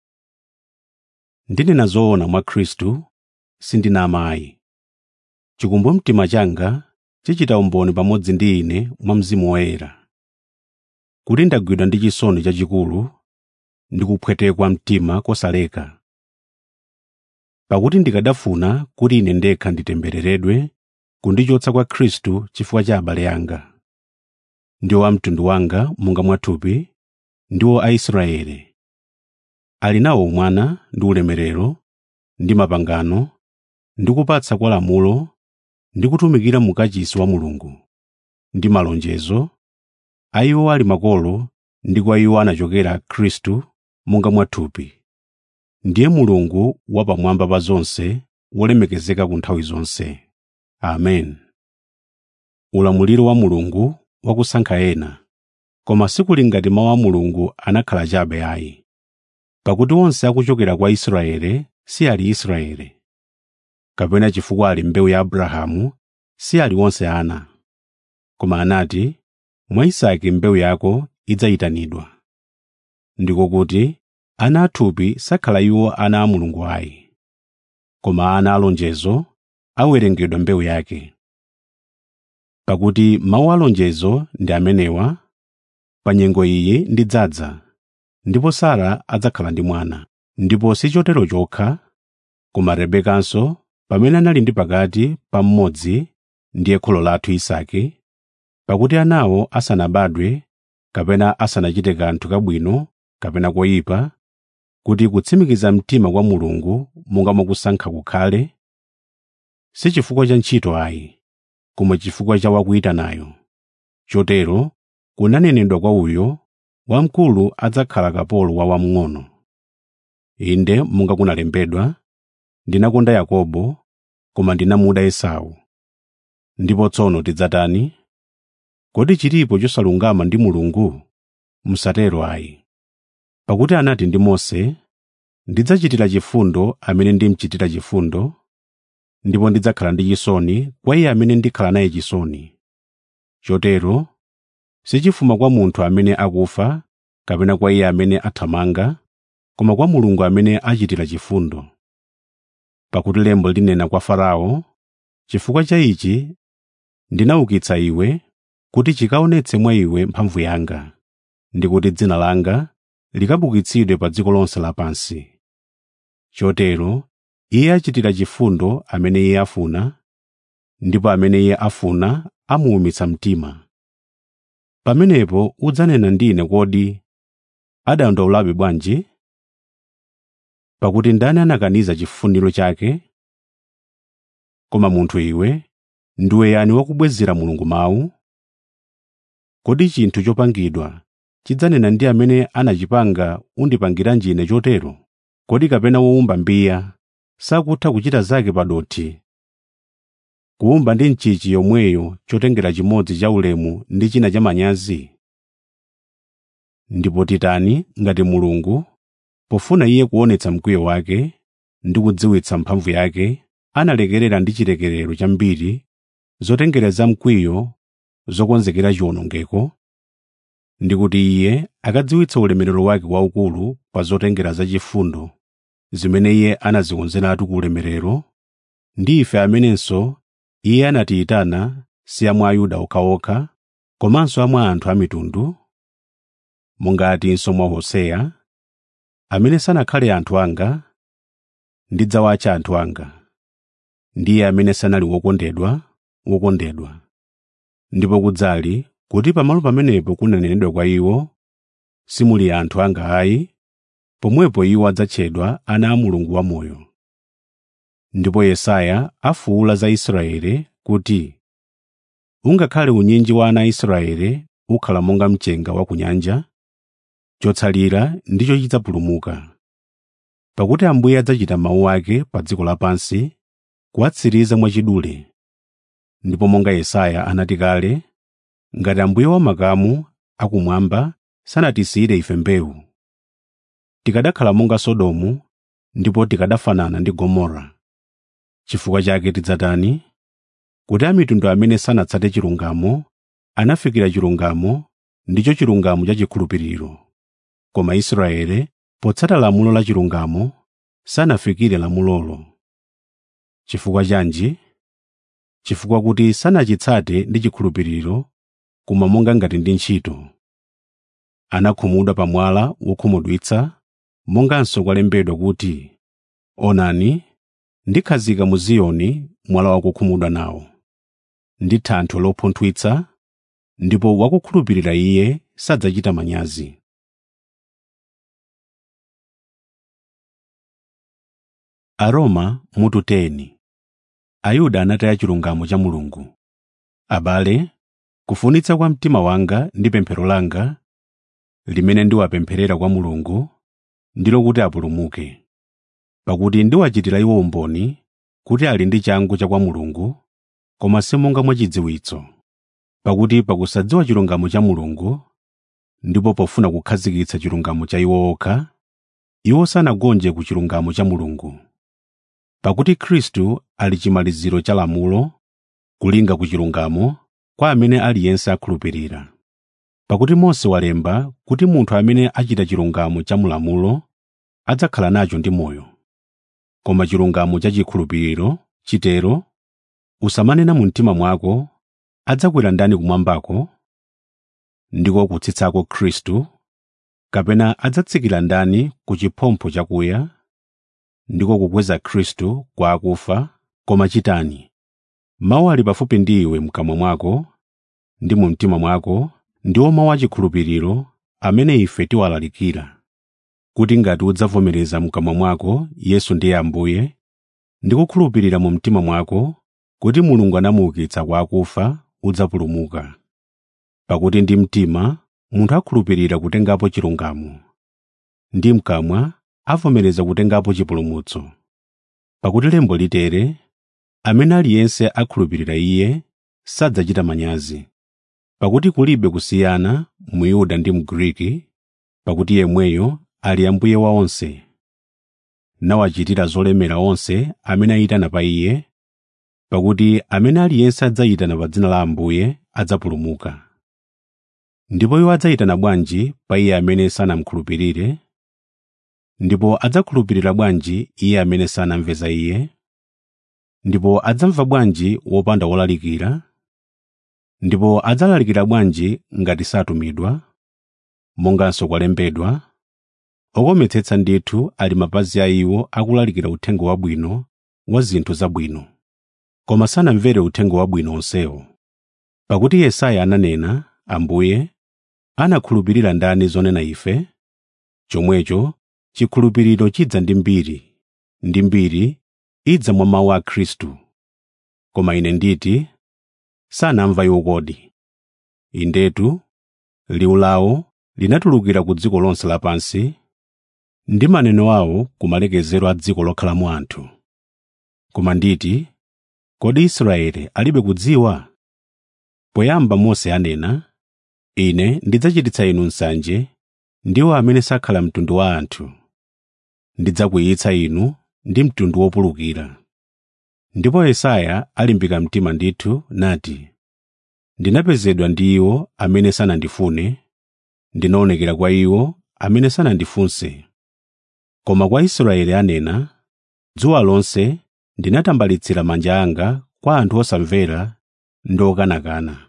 ndinena zoona mwa khristu sindinama ayi chikumbumtima changa chichita umboni pamodzi ndi ine mwa mzimu woyera kuti ndagwidwa ndi chisoni chachikulu ndi kupwetekwa mtima kosaleka pakuti ndikadafuna kuti ine ndekha nditembereredwe kundichotsa kwa khristu chifukwa cha abale anga ndiwo a mtundu wanga monga mwathupi ndiwo aisraeli ali nawo umwana ndi ulemerero ndi mapangano ndi kupatsa kwa lamulo ndi kutumikira mu kachisi wa mulungu ndi malonjezo a iwo ali makolo ndi kwa iwo anachokera khristu monga mwathupi ndiye mulungu wapamwamba pa zonse wolemekezeka ku nthawi zonse amen ulamuliro wa mulungu wakusankha ena koma sikuli ngati mawu a mulungu anakhala chabe ayi pakuti onse akuchokera kwa israeli si ali israeli kapena chifukwa ali mbewu ya abrahamu si ali onse ana koma anati mwa isake mbewu yako idzayitanidwa ndiko kuti ana athupi sakhala iwo ana a mulungu ayi koma ana alonjezo awerengedwa mbewu yake pakuti mawu alonjezo ndi amenewa pa nyengo iyi ndidzadza ndipo sara adzakhala ndi mwana ndipo si chotero chokha koma rebekanso pamene anali ndi pakati pa mmodzi ndiye kholo lathu isake pakuti anawo asanabadwe kapena asanachite kanthu kabwino kapena koyipa kuti kutsimikiza mtima kwa mulungu monga mwakusankha kukhale si chifukwa cha ntchito ayi koma chifukwa cha wakuyitanayo chotero kunanenedwa kwa uyo wamkulu adzakhala kapolo wa wamng'ono inde monga kunalembedwa ndinakonda yakobo koma ndinamuda esau ndipo tsono tidzatani kodi chilipo chosalungama ndi mulungu musatero ayi pakuti anati ndi mose ndidzachitira chifundo amene ndimchitira chifundo ndipo ndidzakhala ndi chisoni kwa iye amene ndikhala naye chisoni chotero sichifuma kwa munthu amene akufa kapena kwa iye amene athamanga koma kwa mulungu amene achitira chifundo pakuti lembo linena kwa farao chifukwa cha ichi ndinaukitsa iwe kuti chikaonetse mwa iwe mphamvu yanga ndi kuti dzina langa likabukitsidwe pa dziko lonse lapansi chotero iye achitira chifundo amene iye afuna ndipo amene iye afuna amuwumitsa mtima pamenepo udzanena ndine kodi adandaulabe bwanji pakuti ndani anakaniza chifuniro chake koma munthu iwe ndiwe yani wakubwezera mulungu mawu kodi chinthu chopangidwa chidzanena ndi amene anachipanga undipangiranji ine chotero kodi kapena wowumba mbiya sakutha kuchita zake pa dothi kuwumba ndi nchichi yomweyo chotengera chimodzi cha ulemu ndi china cha manyazi ndipo titani ngati mulungu pofuna iye kuonetsa mkwiyo wake ndi kudziwitsa mphamvu yake analekerera ndi chilekerero chambiri zotengera za mkwiyo zokonzekera chiwonongeko ndi kuti iye akadziwitsa ulemerero wake waukulu pa zotengera zachifundo zimene iye anazikonzeratu ku ulemerero ndi ife amenenso iye anatiyitana si amwe ayuda okhaokha komanso amwe anthu a mitundu mongatinso mwa hoseya amene sanakhale anthu anga ndidzawatcha anthu anga ndiye amene sanali wokondedwa wokondedwa ndipo kudzali kuti pamalo pamenepo kunanenedwa kwa iwo simuli anthu anga ayi pomwepo iwo adzatchedwa ana a mulungu wamoyo ndipo yesaya afuwula za israeli kuti ungakhale unyinji wa ana a israeli ukhala monga mchenga wa ku nyanja chotsalira ndicho chidzapulumuka pakuti ambuye adzachita mawu ake pa dziko lapansi kuwatsiriza mwachidule ndipo monga yesaya anati kale ngati ambuye wamakamu akumwamba sanatisiyire ife mbewu tikadakhala monga sodomu ndipo tikadafanana ndi gomora chifukwa chake tidzatani kuti amitundu amene sanatsate chilungamo anafikira chilungamo ndicho chilungamo cha chikhulupiriro koma israeli potsata lamulo la chilungamo sanafikire lamulolo chifukwa chanji chifukwa kuti sanachitsate ndi chikhulupiriro koma monga ngati ndi ntchito anakhumudwa pa mwala wokhumudwitsa monganso kwalembedwa kuti onani ndikhazika mu ziyoni mwala wakukhumudwa nawo ndi thanthwe lopunthwitsa ndipo wakukhulupirira iye sadzachita manyazi aroma mutu 10 ayuda anataya chilungamo cha mulungu abale kufunitsa kwa mtima wanga ndi pemphero langa limene ndiwapempherera kwa mulungu ndilo kuti apulumuke pakuti ndiwachitira iwo umboni kuti ali ndi changu cha kwa mulungu koma simonga mwachidziwitso pakuti pakusadziwa chilungamo cha mulungu ndipo pofuna kukhazikitsa chilungamo cha iwo okha iwo sanagonje ku chilungamo cha mulungu pakuti khristu ali chimaliziro cha lamulo kulinga ku chilungamo kwa amene aliyense akhulupirira pakuti mose walemba kuti munthu amene achita chilungamo cha mulamulo adzakhala nacho ndi moyo koma chilungamo cha chikhulupiriro chitero usamanena mu mtima mwako adzakwera ndani kumwambako ndiko kutsitsako khristu kapena adzatsikira ndani ku chiphompho chakuya ndiko kukweza khristu kwa akufa koma chitani mawu ali pafupi ndi iwe mkamwa mwako ndi mu mtima mwako ndiwo mawu achikhulupiriro amene ife tiwalalikira kuti ngati udzavomereza mkamwa mwako yesu ndiye ambuye ndi kukhulupirira mu mtima mwako kuti mulungu anamuukitsa kwa akufa udzapulumuka pakuti ndi mtima munthu akhulupirira kutengapo chilungamo ndi mkamwa avomereza kutengapo chipulumutso pakuti lembo litere amene aliyense akhulupirira iye sadzachita manyazi pakuti kulibe kusiyana muyuda ndi mgriki pakuti yemweyo ali ambuye wa onse nawachitira zolemera onse amene ayitana pa iye pakuti amene aliyense adzayitana pa dzina la ambuye adzapulumuka ndipo iwo adzayitana bwanji pa iye amene sanamkhulupirire ndipo adzakhulupirira bwanji iye amene sanamve za iye ndipo adzamva bwanji wopanda wolalikira ndipo adzalalikira bwanji ngati satumidwa monganso kwalembedwa okometsetsa ndithu ali mapazi a iwo akulalikira uthenga wabwino wa zinthu zabwino koma sanamvere uthenga wabwino onsewo pakuti yesaya ananena ambuye anakhulupirira ndani zonena ife chomwecho chikhulupiriro chidza ndi mbiri ndi mbiri idza mwa mawu a khristu koma ine nditi sanamva iwo kodi indetu liwu lawo linatulukira ku dziko lonse lapansi ndi maneno awo ku malekezero a dziko lokhalamo anthu koma nditi kodi israeli alibe kudziwa poyamba mose anena ine ndidzachititsa inu nsanje ndiwo amene sakhala mtundu wa anthu ndidzakwiyitsa inu ndi mtundu wopulukira ndipo yesaya alimbika mtima ndithu nati ndinapezedwa ndi iwo amene sanandifune ndinaonekera kwa iwo amene sanandifunse koma kwa israeli anena dzuwa lonse ndinatambalitsira manja anga kwa anthu osamvera ndi okanakana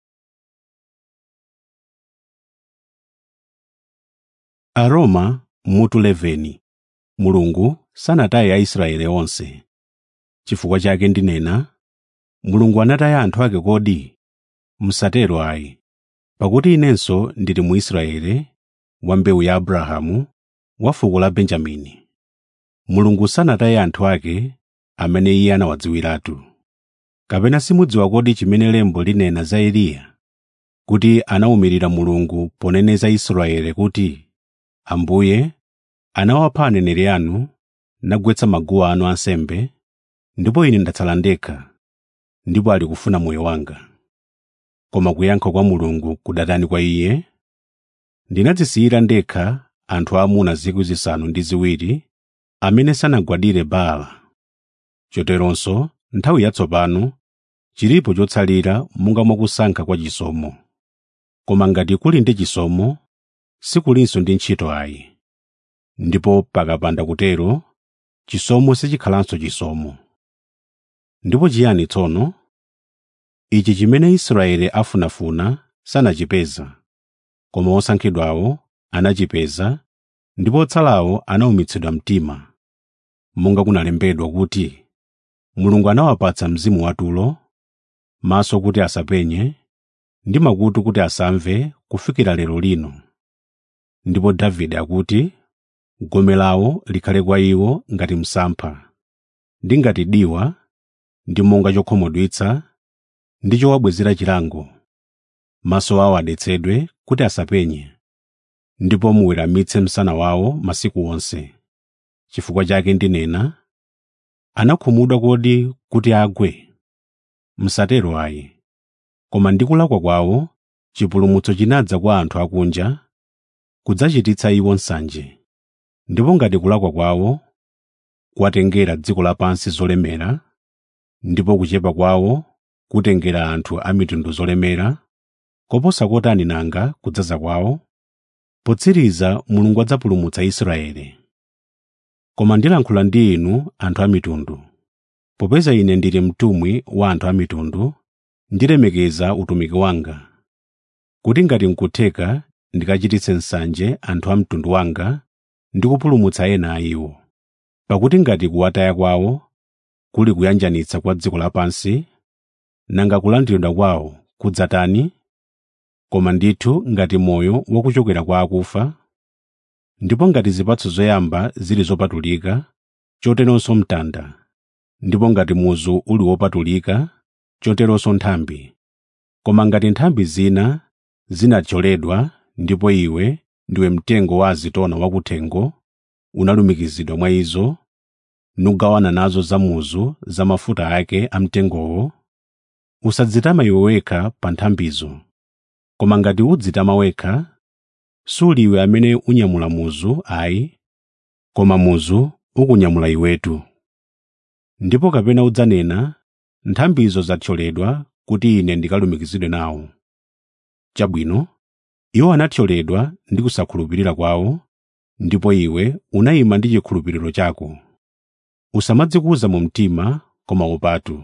aroma mutu 11 mulungu sanataye aisraeli onse chifukwa chake ndinena mulungu anataya anthu ake kodi msatero ayi pakuti inenso ndili muisraeli wa mbewu ya abrahamu wa fuko la benjamini mulungu sanataye anthu ake amene iye anawadziwiratu kapena simudziwa kodi chimene lembo linena za eliya kuti anawumirira mulungu poneneza israeli kuti ambuye anawapha aneneri anu nagwetsa maguwa anu ansembe ndipo ine ndatsala ndekha ndipo ali kufuna moyo wanga koma kuyankha kwa mulungu kudatani kwa iye ndinadzisiyira ndekha anthu aamuna zikwi zisanu ndi ziwiri amene sanagwadire baala choteronso nthawi yatsopano chilipo chotsalira monga mwakusankha kwa chisomo koma ngati kuli ndi chisomo sikulinso ndi ntchito ayi ndipo pakapanda kutero chisomo sichikhalanso chisomo ndipo chiyani tsono ichi chimene israeli afunafuna sanachipeza koma osankhidwawo anachipeza ndipo otsalawo anawumitsidwa mtima monga kunalembedwa kuti mulungu anawapatsa mzimu watulo maso kuti asapenye ndi makutu kuti asamve kufikira lero lino ndipo davide akuti gome lawo likhale kwa iwo ngati msampha ndi ngati diwa ndi monga chokhomodwitsa ndi chowabwezera chilango maso awo adetsedwe kuti asapenye ndipo muweramitse msana wawo masiku onse chifukwa chake ndinena anakhumudwa kodi kuti agwe msatero ayi koma ndi kulakwa kwawo chipulumutso chinadza kwa anthu akunja kudzachititsa iwo nsanje ndipo ngati kulakwa kwawo kwatengera dziko lapansi zolemera ndipo kuchepa kwawo kutengera anthu a mitundu zolemera koposa kotani nanga kudzaza kwawo potsiriza mulungu adzapulumutsa israeli koma ndilankhula ndi inu anthu a mitundu popeza ine ndili mtumwi wa anthu a mitundu ndilemekeza utumiki wanga kuti ngati nkutheka ndikachititse nsanje anthu a mtundu wanga ndi kupulumutsa ena a iwo pakuti ngati kuwataya kwawo kuli kuyanjanitsa kwa dziko lapansi nanga kulandiridwa kwawo kudzatani koma ndithu ngati moyo wakuchokera kwa akufa ndipo ngati zipatso zoyamba zili zopatulika choteronso mtanda ndipo ngati muzu uli wopatulika choteronso nthambi koma ngati nthambi zina zinathyoledwa ndipo iwe ndiwe mtengo wa azitona wakuthengo unalumikizidwa mwa izo nugawana nazo zamuzu za mafuta ake amtengowo usadzitama iwe wekha pa nthambizo koma ngati udzitama wekha suli iwe amene unyamula muzu ayi koma muzu ukunyamula iwetu ndipo kapena udzanena nthambizo zathyoledwa kuti ine ndikalumikizidwe nawo chabwino iwo anathyoledwa ndi kusakhulupirira kwawo ndipo iwe unayima ndi chikhulupiriro chako usamadzikuza mu mtima koma upatu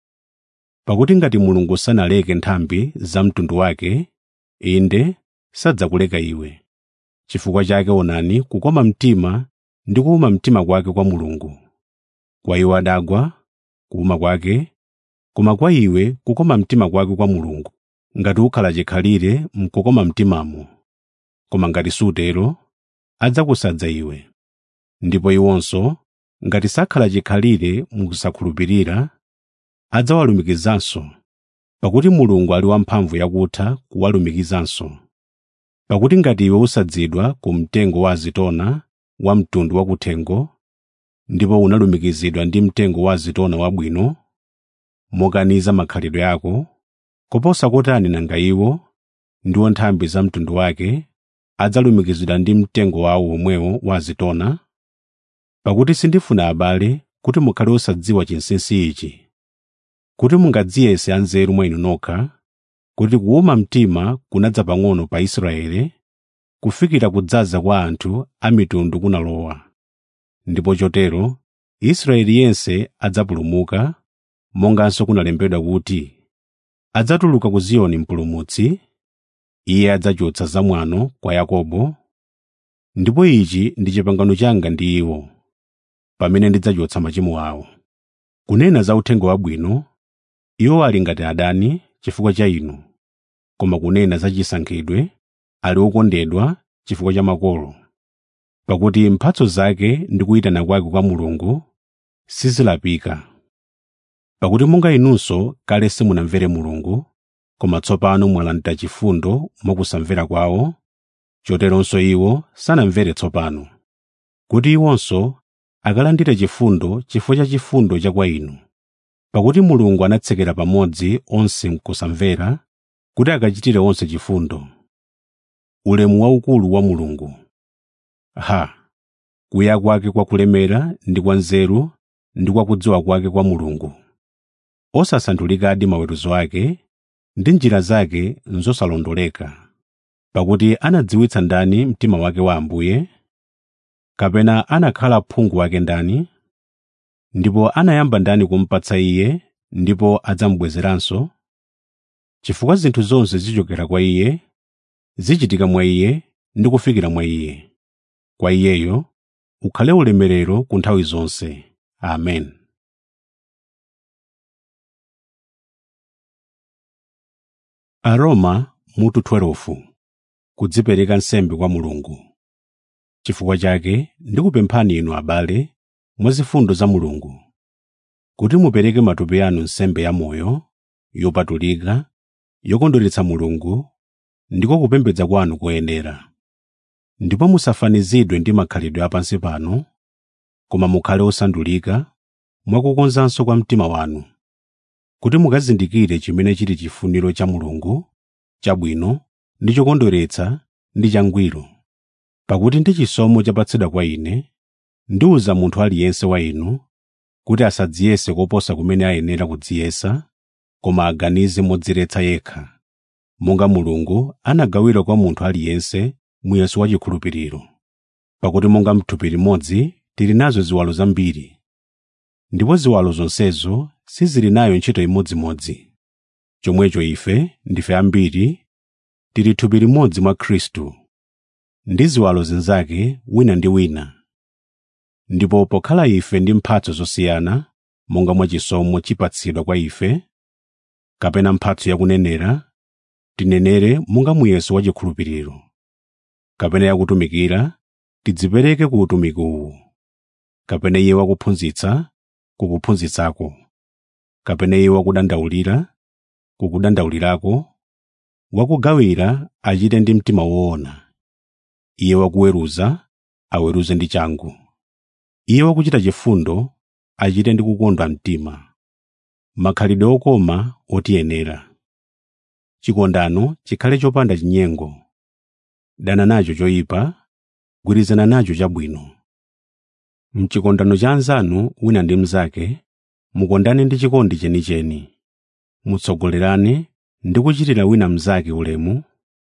pakuti ngati mulungu sanaleke nthambi za mtundu wake inde sadzakuleka iwe chifukwa chake onani kukoma mtima ndi kuuma mtima kwake kwa mulungu kwa iwo adagwa kuuma kwake koma kwa iwe kukoma mtima kwake kwa mulungu ngati ukhala chikhalire mkukoma mtimamo koma ngati sutero adzakusadza iwe ndipo iwonso ngati sakhala chikhalire mukusakhulupirira adzawalumikizanso pakuti mulungu ali wamphamvu yakutha kuwalumikizanso pakuti ngati iwe usadzidwa ku mtengo wa azitona wa mtundu wakuthengo ndipo unalumikizidwa ndi mtengo wa azitona wabwino mokaniza makhalidwe ako koposa kotani nanga iwo ndiwo nthambi za mtundu wake adzalumikizidwa ndi mtengo wawo womwewo wa azitona pakuti sindifuna abale kuti mukhale osadziwa chinsinsi ichi kuti mungadziyese anzeru mwa inu nokha kuti kuwuma mtima kunadza pang'ono pa Israeli kufikira kudzaza kwa anthu a mitundu kunalowa ndipo chotero Israeli yense adzapulumuka monganso kunalembedwa kuti adzatuluka ku Ziyoni mpulumutsi iye adzachotsa zamwano kwa Yakobo ndipo ichi ndi chipangano changa ndi iwo pamene ndidzachotsa machimo awo kunena za uthenga wabwino iwo ali ngati adani chifukwa cha inu koma kunena za chisankhidwe ali okondedwa chifukwa cha makolo pakuti mphatso zake ndi kuyitana kwake kwa Mulungu sizilapika pakuti monga inunso kale simunamvere Mulungu koma tsopano mwalandira chifundo mwakusamvera kwawo choteronso iwo sanamvere tsopano kuti iwonso akalandire chifundo chifukwa cha chifundo cha kwa inu pakuti Mulungu anatsekera pamodzi onse mkusamvera kuti akachitire onse chifundo ulemu waukulu wa Mulungu ha kuya kwake kwa kulemera ndi kwa nzeru ndi kwa kudziwa kwake kwa Mulungu osasandulikadi maweruzo ake ndi njira zake nzosalondoleka pakuti anadziwitsa ndani mtima wake wa Ambuye kapena anakhala phungu wake ndani ndipo anayamba ndani kumupatsa iye ndipo adzamubwezeranso chifukwa zinthu zonse zichokera kwa iye zichitika mwa iye ndi kufikira mwa iye kwa iyeyo ukhale ulemerero ku nthawi zonse amen aroma mutu 12 kudzipereka nsembe kwa mulungu chifukwa chake ndikupemphani inu abale mwa zifundo za mulungu kuti mupereke matupi anu nsembe yamoyo yopatulika yokondweretsa mulungu ndiko kupembedza kwanu koyenera ndipo musafanizidwe ndi makhalidwe apansi pano koma mukhale osandulika mwakukonzanso kwa mtima wanu kuti mukazindikire chimene chili chifuniro cha mulungu chabwino ndi chokondweretsa ndi changwiro pakuti ndi chisomo chapatsidwa kwa ine ndiwuza munthu aliyense wa inu kuti asadziyese koposa kumene ayenera kudziyesa koma aganize modziretsa yekha monga mulungu anagawira kwa munthu aliyense muyeso wa chikhulupiriro pakuti monga m'thupi limodzi tili nazo ziwalo zambiri ndipo ziwalo zonsezo sizili nayo ntchito imodzimodzi chomwecho ife ndife ambiri tili thupi limodzi mwa khristu ndi ziwalo zinzake wina ndi wina ndipo pokhala ife ndi mphatso zosiyana monga mwa chisomo chipatsidwa kwa ife kapena mphatso yakunenera tinenere monga muyeso wa chikhulupiriro kapena yakutumikira tidzipereke ku utumiki uwu kapena iye wakuphunzitsa kukuphunzitsako kapena iye wakudandaulira kukudandaulirako wakugawira achite ndi mtima woona iye wakuweruza aweruze ndi changu iye wakuchita chifundo achite ndi kukondwa mtima makhalidwe okoma otiyenera chikondano chikhale chopanda chinyengo dana nacho choyipa gwirizana nacho chabwino mchikondano cha anzanu wina ndi mnzake mukondane ndi chikondi chenicheni mutsogolerane ndi kuchitira wina mnzake ulemu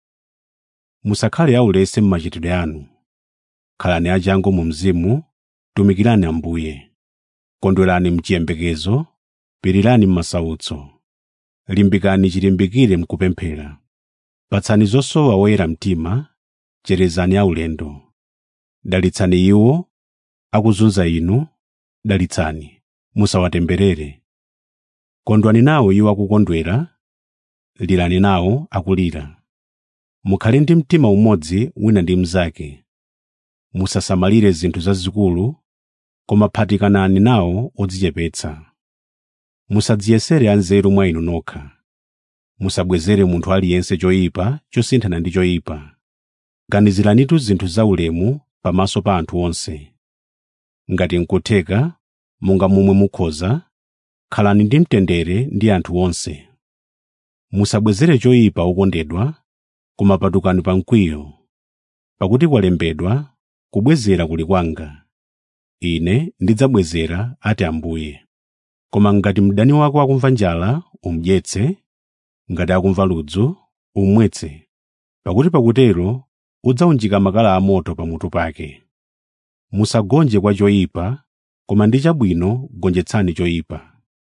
musakhale aulesi m'machitidwe anu khalani achangu mu mzimu tumikirani ambuye kondwerani mchiyembekezo pirirani m'masautso limbikani chilimbikire mkupemphera patsani zosowa woyera mtima cherezani aulendo dalitsani iwo akuzunza inu dalitsani musawatemberere kondwani nawo iwo akukondwera lirani nawo akulira mukhale ndi mtima umodzi wina ndi mnzake musasamalire zinthu zazikulu koma phatikanani nawo odzichepetsa musadziyesere anzeru mwa inu nokha musabwezere munthu aliyense choyipa chosinthana ndi choyipa ganiziranitu zinthu zaulemu pamaso pa anthu onse ngati nkutheka monga momwe mukhoza khalani ndi mtendere ndi anthu onse musabwezere choyipa okondedwa koma patukani pa mkwiyo pakuti kwalembedwa kubwezera kuli kwanga ine ndidzabwezera ati ambuye koma ngati mdani wako akumva njala umudyetse ngati akumva ludzu umumwetse pakuti pakutero udzawunjika makala amoto pamutu pake musagonje kwa choyipa koma ndi chabwino gonjetsani choyipa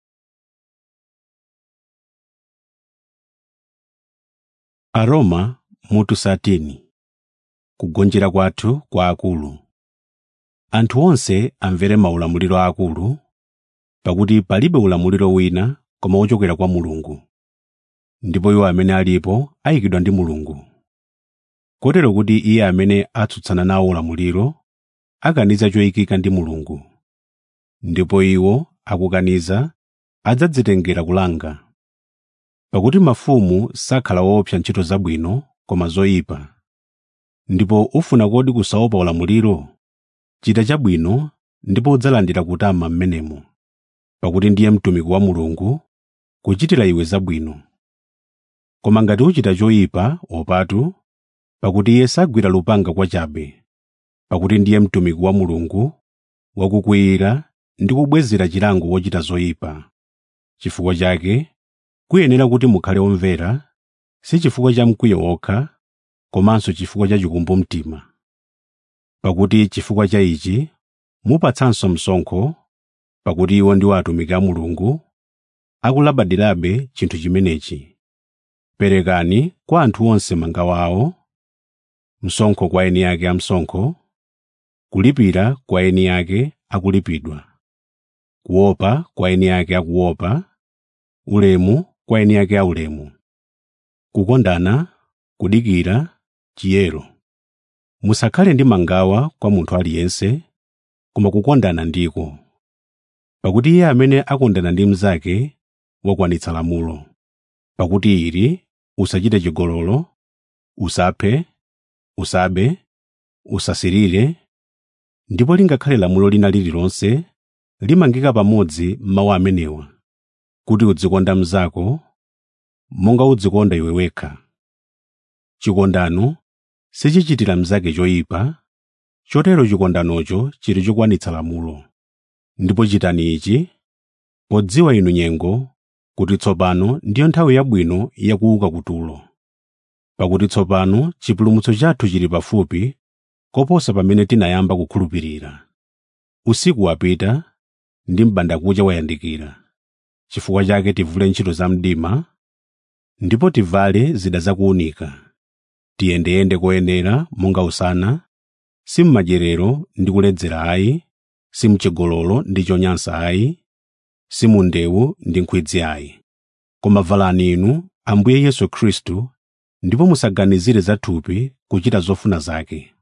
aroma mutu satini kugonjera kwathu kwa akulu anthu onse amvere maulamuliro aakulu pakuti palibe ulamuliro wina koma wochokera kwa mulungu ndipo iwo amene alipo ayikidwa ndi mulungu kotero kuti iye amene atsutsana nawo ulamuliro akaniza choyikika ndi mulungu ndipo iwo akukaniza adzadzitengera kulanga pakuti mafumu sakhala woopsa ntchito zabwino koma zoyipa ndipo ufuna kodi kusaopa ulamuliro chita chabwino ndipo udzalandira kutama m'menemo pakuti ndiye mtumiki wa mulungu kuchitira iwe zabwino koma ngati uchita choyipa opatu pakuti iye sagwira lupanga kwachabe pakuti ndiye mtumiki wa mulungu wakukwiyira ndi kubwezera chilango wochita zoyipa chifukwa chake kuyenera kuti mukhale omvera si chifukwa cha mkwiyo wokha komanso chifukwa cha chikumbumtima pakuti chifukwa cha ichi mupatsanso msonkho pakuti iwo ndiwo atumiki a mulungu akulabadirabe chinthu chimenechi perekani kwa anthu onse mangawa awo msonkho kwa eni ake amsonkho kulipira kwa eni ake akulipidwa kuopa kwa eni ake akuopa ulemu kwa eni ake aulemu kukondana kudikira chiyero musakhale ndi mangawa kwa munthu aliyense koma kukondana ndiko pakuti iye amene akondana ndi mnzake wakwanitsa lamulo pakuti ili usachite chigololo usaphe usabe usasirire ndipo lingakhale lamulo lina lililonse limangika pamodzi mawu amenewa kuti udzikonda mnzako monga udzikonda iwe wekha chikondano sichichitira mnzake choyipa chotero chikondanocho chili chokwanitsa lamulo ndipo chitani ichi podziwa inu nyengo kuti tsopano ndiyo nthawi yabwino yakuuka kutulo pakuti tsopano chipulumutso chathu chili pafupi koposa pamene tinayamba kukhulupirira usiku wapita ndi m'bandakucha wayandikira chifukwa chake tivule ntchito za mdima ndipo tivale zida zakuunika tiyendeyende koyenera monga usana si m'madyerero ndi kuledzera ayi si mchigololo ndi chonyansa ayi si mu ndewu ndi nkhwidzi ayi koma valani inu ambuye yesu khristu ndipo musaganizire za thupi kuchita zofuna zake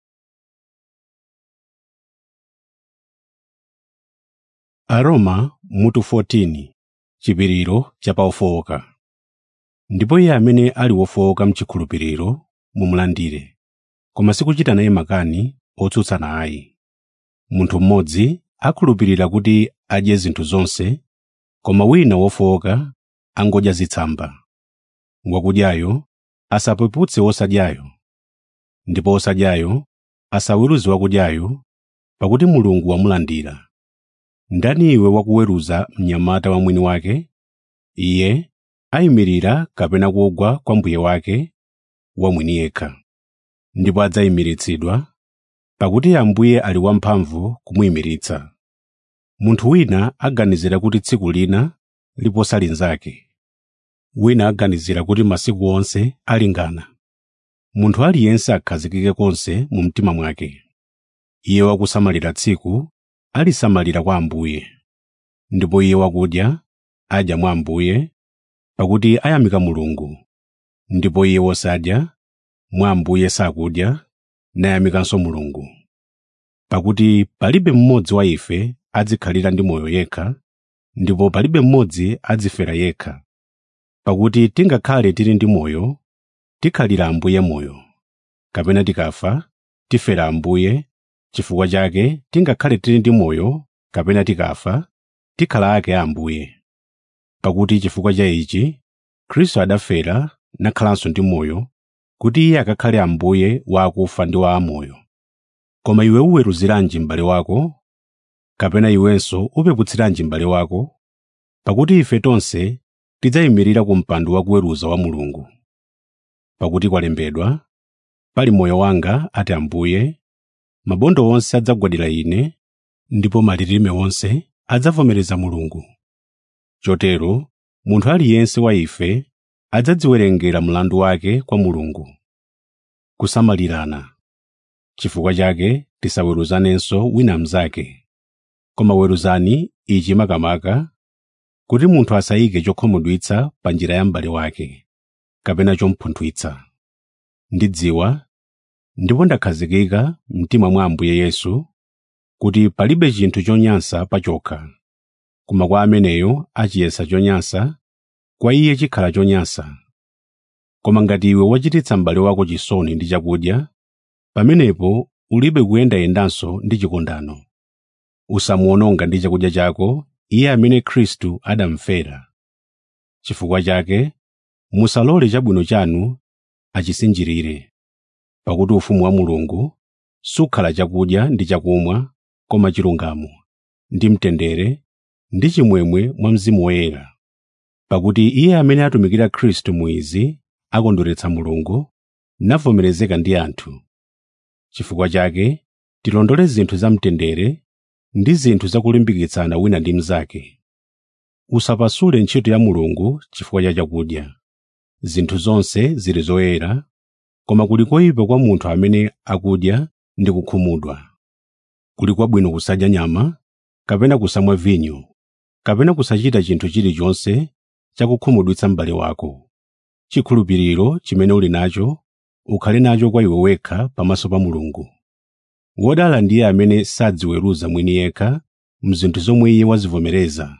aroma mutu 14 chipiriro cha paofowoka ndipo iye amene ali wofowoka mchikhulupiriro mumulandire koma sikuchita naye makani otsutsana ayi munthu mmodzi akhulupirira kuti adye zinthu zonse koma wina wofowoka angodya zitsamba wakudyayo asapeputse wosadyayo ndipo wosadyayo asaweruze wakudyayo pakuti mulungu wamulandira ndani iwe wakuweruza mnyamata wa mwini wake iye ayimirira kapena kugwa kwa mbuye wake wamwini yekha ndipo adzayimiritsidwa pakuti ambuye ali wamphamvu kumuyimiritsa munthu wina aganizira kuti tsiku lina liposa linzake wina aganizira kuti masiku onse alingana munthu aliyense akhazikike konse mu mtima mwake iye wakusamalira tsiku alisamalira kwa ambuye ndipo iye wakudya adya mwa ambuye pakuti ayamika mulungu ndipo iye wosadya mwa ambuye sakudya nayamikanso mulungu pakuti palibe mmodzi wa ife adzikhalira ndi moyo yekha ndipo palibe mmodzi adzifera yekha pakuti tingakhale tili ndi moyo tikhalira ambuye moyo kapena tikafa tifera ambuye chifukwa chake tingakhale tili ndi moyo kapena tikafa tikhala ake a ambuye pakuti chifukwa cha ichi khristu adafera nakhalanso ndi moyo kuti iye akakhale ambuye wa akufa ndi wa amoyo koma iwe uweruziranji m'bale wako kapena iwenso upeputsiranji m'bale wako pakuti ife tonse tidzayimirira ku mpando wakuweruza wa mulungu pakuti kwalembedwa pali moyo wanga ati ambuye mabondo onse adzagwadira ine ndipo malilime onse adzavomereza mulungu chotero munthu aliyense wa ife adzadziwerengera mlandu wake kwa mulungu kusamalirana chifukwa chake tisaweruzanenso wina mnzake koma weruzani ichi makamaka kuti munthu asayike chokhumudwitsa pa njira ya m'bale wake kapena chompunthwitsa ndidziwa ndipo ndakhazikika mtima mwa ambuye yesu kuti palibe chinthu chonyansa pachokha koma kwa ameneyo achiyesa chonyansa kwa iye chikhala chonyansa koma ngati iwe wachititsa m'bale wako chisoni ndi chakudya pamenepo ulibe kuyendayendanso ndi chikondano usamuononga ndi chakudya chako iye amene khristu adamfera chifukwa chake musalole chabwino chanu achisinjirire pakuti ufumu wa mulungu sukhala chakudya ndi chakumwa koma chilungamo ndi mtendere ndi chimwemwe mwa mzimu woyera pakuti iye amene atumikira khristu mu izi akondweretsa mulungu navomerezeka ndi anthu chifukwa chake tilondole zinthu za mtendere ndi zinthu zakulimbikitsana wina ndi mnzake usapasule ntchito ya mulungu chifukwa cha chakudya zinthu zonse zili zoyera koma kuli koyipa kwa munthu amene akudya ndi kukhumudwa kuli kwabwino kusadya nyama kapena kusamwa vinyo kapena kusachita chinthu chilichonse chakukhumudwitsa m'bale wako chikhulupiriro chimene uli nacho ukhale nacho kwa iwe wekha pamaso pa mulungu wodala ndiye amene sadziweruza mwini yekha mzinthu zomwe iye wazivomereza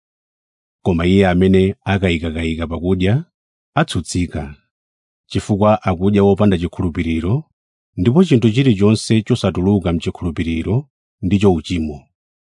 koma iye amene akayikakayika pakudya atsutsika chifukwa akudya wopanda chikhulupiriro ndipo chinthu chilichonse chosatuluka mchikhulupiriro ndicho uchimo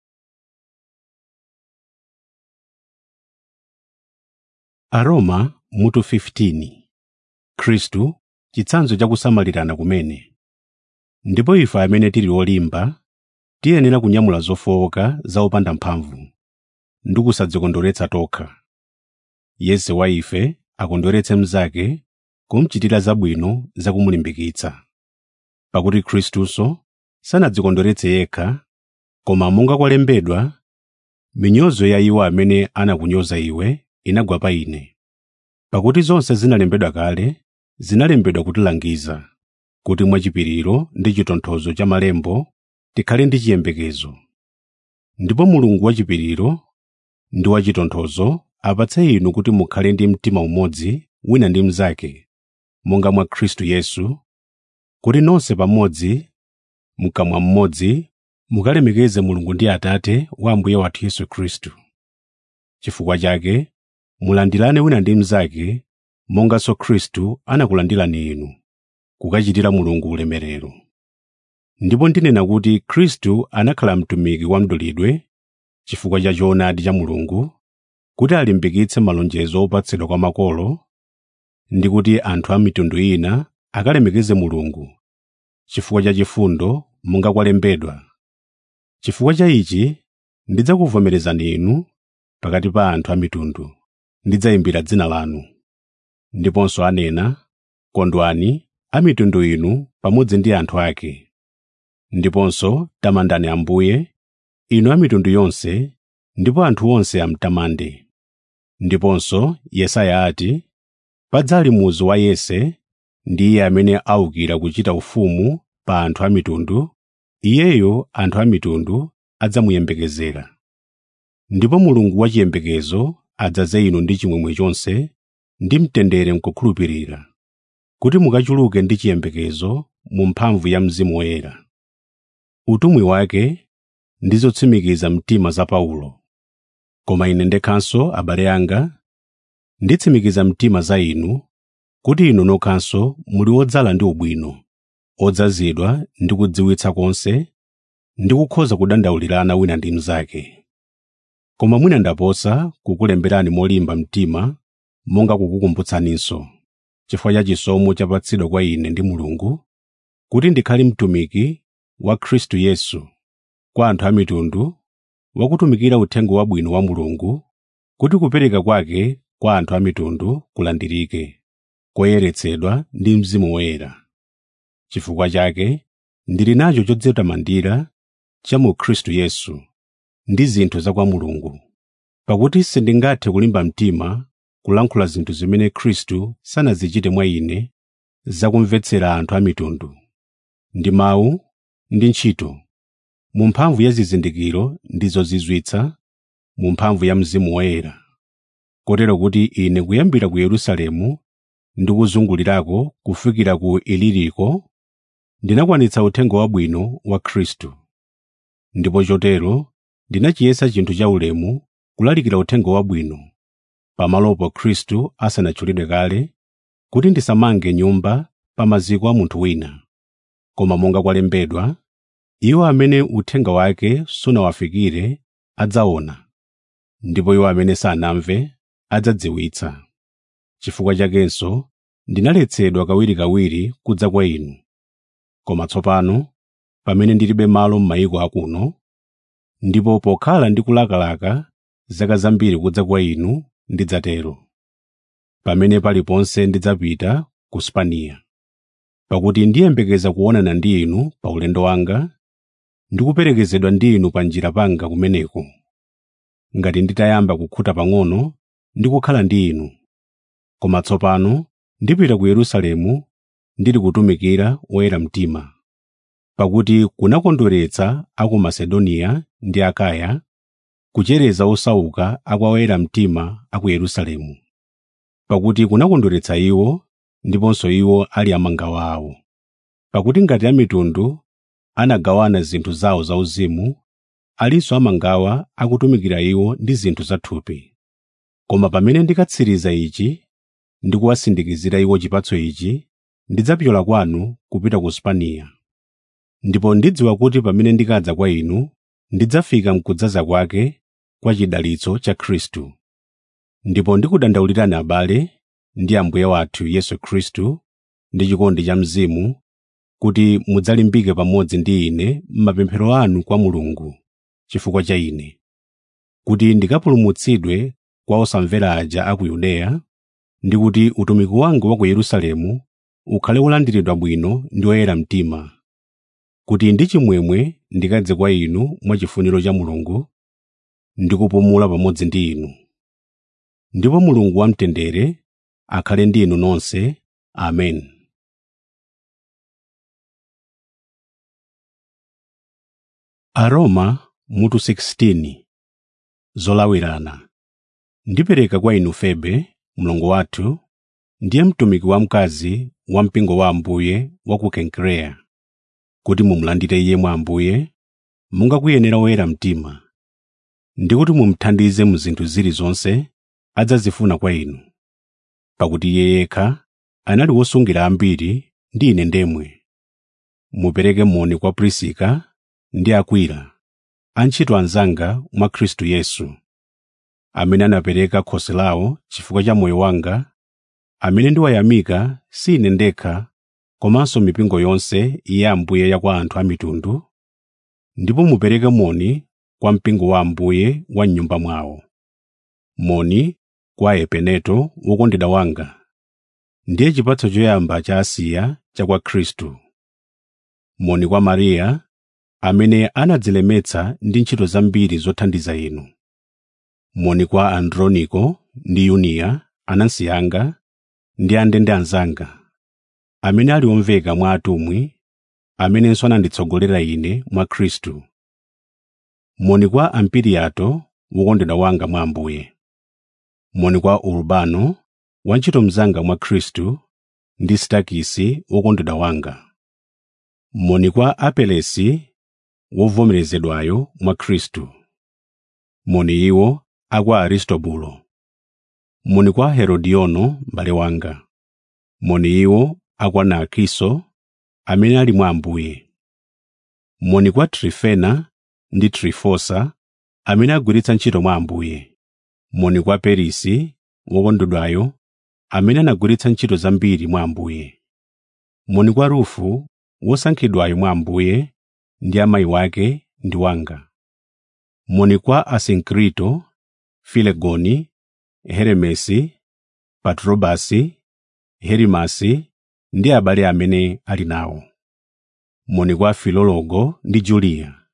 aroma mutu 15 khristu chitsanzo cha kusamalirana kumene ndipo ife amene tili olimba tiyenera kunyamula zofowoka za opanda mphamvu ndi kusadzikondweretsa tokha yense wa ife akondweretse mnzake kumchitira zabwino zakumulimbikitsa pakuti khristuso sanadzikondweretse yekha koma monga kwalembedwa minyozo ya iwo amene anakunyoza iwe inagwa pa ine pakuti zonse zinalembedwa kale zinalembedwa kutilangiza kuti mwachipiriro ndi chitonthozo cha malembo tikhale ndi chiyembekezo ndipo mulungu wachipiriro ndi wachitonthozo apatse inu kuti mukhale ndi mtima umodzi wina ndi mnzake monga mwa khristu yesu kuti nonse pamodzi mkamwa mmodzi mukalemekeze mulungu ndi atate wa ambuye wathu yesu khristu chifukwa chake mulandirane wina ndi mnzake monganso khristu anakulandirani inu kukachitira mulungu ulemerero ndipo ndinena kuti khristu anakhala mtumiki wa mdulidwe chifukwa cha choonadi cha mulungu kuti alimbikitse malonjezo opatsidwa kwa makolo ndi kuti anthu a mitundu ina akalemekeze mulungu chifukwa cha chifundo monga kwalembedwa chifukwa cha ichi ndidzakuvomerezani inu pakati pa anthu a mitundu ndidzayimbira dzina lanu ndiponso anena kondwani a mitundu inu pamodzi ndi anthu ake ndiponso tamandani ambuye inu a mitundu yonse ndipo anthu onse amtamande ndiponso yesaya ati padzali muzu wa yese ndi iye amene aukira kuchita ufumu pa anthu a mitundu iyeyo anthu a mitundu adzamuyembekezera ndipo mulungu wachiyembekezo adzaze inu ndi chimwemwe chonse ndi mtendere mkukhulupirira kuti mukachuluke ndi chiyembekezo mu mphamvu ya mzimu woyera utumwi wake ndi zotsimikiza mtima za paulo koma ine ndekhanso abale anga nditsimikiza mtima za inu kuti inu nokhanso muli odzala ndi ubwino odzazidwa ndi kudziwitsa konse ndi kukhoza kudandaulirana wina ndi mnzake koma mwina ndaposa kukulemberani molimba mtima monga kukukumbutsaninso chifukwa cha chisomo chapatsidwa kwa ine ndi mulungu kuti ndikhale mtumiki wa khristu yesu kwa anthu a mitundu wakutumikira uthenga wabwino wa mulungu kuti kupereka kwake kwa anthu a mitundu kulandirike koyeretsedwa ndi mzimu woyera chifukwa chake ndili nacho chodzitamandira cha mu khristu yesu ndi zinthu za kwa mulungu pakuti sindingathe kulimba mtima kulankhula zinthu zimene khristu sanazichite mwa ine zakumvetsera anthu a mitundu ndi mawu ndi ntchito mu mphamvu ya zizindikiro ndi zozizwitsa mu mphamvu ya mzimu woyera kotero kuti ine kuyambira ku yerusalemu ndi kuzungulirako kufikira ku iliriko ndinakwanitsa uthenga wabwino wa khristu ndipo chotero ndinachiyesa chinthu cha ulemu kulalikira uthenga wabwino pamalopo khristu asanatchulidwe kale kuti ndisamange nyumba pa maziko a munthu wina koma monga kwalembedwa iwo amene uthenga wake sunawafikire adzaona ndipo iwo amene sanamve adzadziwitsa chifukwa chakenso ndinaletsedwa kawirikawiri kudza kwa inu koma tsopano pamene ndilibe malo m'mayiko akuno ndipo pokhala ndikulakalaka zaka zambiri kudza kwa inu ndidzatero pamene paliponse ndidzapita ku spaniya pakuti ndiyembekeza kuonana ndi inu pa ulendo wanga ndi kuperekezedwa ndi inu pa njira panga kumeneko ngati nditayamba kukhuta pang'ono ndi kukhala ndi inu koma tsopano ndipita ku yerusalemu ndili kutumikira woyera mtima pakuti kunakondweretsa a ku masedoniya ndi akaya kuchereza osauka a kwa oyera mtima a ku yerusalemu pakuti kunakondweretsa iwo ndiponso iwo ali amangawa awo pakuti ngati amitundu anagawana zinthu zawo zauzimu alinso amangawa akutumikira iwo ndi zinthu zathupi koma pamene ndikatsiriza ichi ndi kuwasindikizira iwo chipatso ichi ndidzapyola kwanu kupita ku spaniya ndipo ndidziwa kuti pamene ndikadza kwa inu ndidzafika mkudzaza kwake kwa chidalitso cha khristu ndipo ndikudandaulirani abale ndi ambuye wathu yesu khristu ndi chikondi cha mzimu kuti mudzalimbike pamodzi ndi ine m'mapemphero anu kwa mulungu chifukwa cha ine kuti ndikapulumutsidwe kwa osamvera aja a ku yudeya ndi kuti utumiki wanga wa ku yerusalemu ukhale wolandiridwa bwino ndi oyera mtima kuti ndi chimwemwe ndikadze kwa inu mwachifuniro cha mulungu ndi kupumula pamodzi ndi inu ndipo mulungu wamtendere akhale ndi inu nonse amen aroma mutu 16 zolawirana ndipereka kwa inu febe mlongo wathu ndiye mtumiki wamkazi wa mpingo wa ambuye wa ku kenkireya kuti mumulandire iye mwa ambuye monga kuyenera woyera mtima ndi kuti mumuthandize mu zinthu zilizonse adzazifuna kwa inu pakuti iye yekha anali wosungira ambiri ndi ine ndemwe mupereke moni kwa prisika ndi akwila antchito anzanga mwa khristu yesu amene anapereka khosi lawo chifukwa cha moyo wanga amene ndiwayamika si ine ndekha komanso mipingo yonse ya ambuye ya kwa anthu a mitundu ndipo mupereke moni kwa mpingo wa ambuye wa m'nyumba mwawo moni kwa epeneto wokondedwa wanga ndiye chipatso choyamba cha asiya cha kwa khristu moni kwa mariya amene anadzilemetsa ndi ntchito zambiri zothandiza inu moni kwa androniko ndi yuniya anansi anga ndi andende anzanga amene ali omveka mwa atumwi amenenso ananditsogolera ine mwa khristu moni kwa ampiliato wokondedwa wanga mwa ambuye moni kwa urbano wantchito mnzanga mwa khristu ndi stakisi wokondedwa wanga moni kwa apelesi wovomerezedwayo mwa khristu moni iwo akwa aristobulo moni kwa herodiono m'bale wanga moni iwo akwa narkiso amene ali mwa ambuye moni kwa trifena ndi trifosa amene agwiritsa ntchito mwa ambuye moni kwa perisi wokondedwayo amene anagwiritsa ntchito zambiri mwa Ambuye. Moni kwa Rufu, wosankhidwayo mwa Ambuye, ndi amayi wake ndi wanga. Moni kwa Asinkrito, Filegoni, Heremesi, Patrobasi, Herimasi ndi abale amene ali nawo. Moni kwa Filologo ndi Juliya,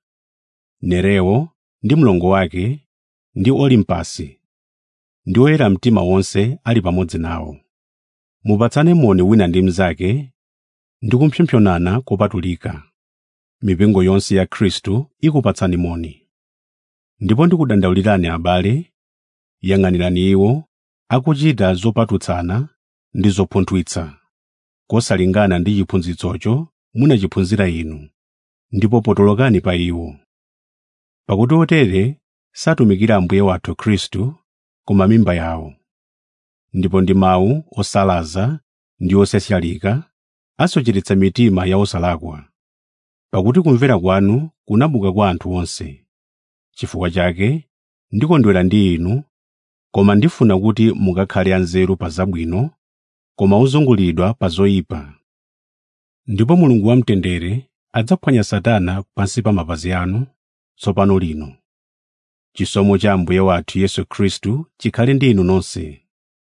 Nereo ndi mlongo wake ndi Olimpasi, ndi oyera mtima wonse ali pamodzi nawo. Mupatsane moni wina ndi mnzake ndi kupsompsonana kopatulika. Mipingo yonse ya Khristu ikupatsani moni. Ndipo ndikudandaulirani abale, yang'anirani iwo akuchita zopatutsana ndi zopunthwitsa, kosalingana ndi chiphunzitsocho munachiphunzira inu, ndipo potolokani pa iwo. Pakuti otere satumikira Ambuye wathu Khristu koma mimba yawo. Ndipo ndi mawu osalaza ndi osashalika asocheretsa mitima ya osalakwa. Pakuti kumvera kwanu kunabuka kwa anthu onse. Chifukwa chake ndikondwera ndi inu, koma ndifuna kuti mukakhale anzeru pa zabwino, koma ozungulidwa pa zoyipa. Ndipo Mulungu wamtendere adzaphwanya Satana pansi pa mapazi anu tsopano lino. Chisomo cha Ambuye wathu Yesu Khristu chikhale ndi inu nonse.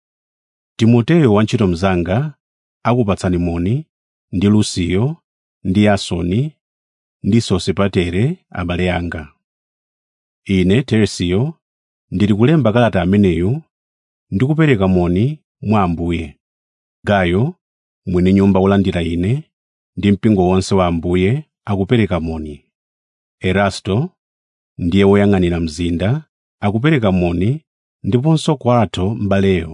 Timoteyo wantchito mnzanga akupatsani moni ndi Lusiyo ndi Yasoni ndi Sosipatere abale anga. Ine Teresiyo ndili kulemba kalata ameneyu ndi kupereka moni mwa Ambuye. Gayo, mwini nyumba wolandira ine, ndi mpingo wonse wa Ambuye akupereka moni. Erasto, ndiye woyang'anira mzinda, akupereka moni ndiponso Kwato m'baleyo.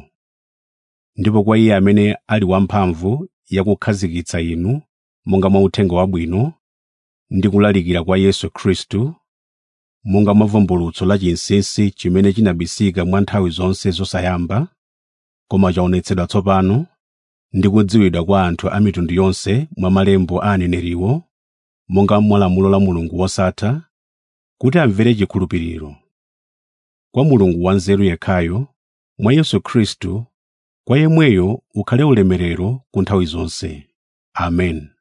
Ndipo kwa iye amene ali wamphamvu yakukhazikitsa inu monga mwa uthenga wabwino ndi kulalikira kwa Yesu Khristu, monga mwa vumbulutso la chinsinsi chimene chinabisika mwa nthawi zonse zosayamba, koma chaonetsedwa tsopano ndi kudziwidwa kwa anthu a mitundu yonse mwa malembo a aneneriwo, monga mwa lamulo la Mulungu wosatha, kuti amvere chikhulupiriro. Kwa Mulungu wanzeru yekhayo, mwa Yesu Khristu, kwa yemweyo ukhale ulemerero ku nthawi zonse. Amen.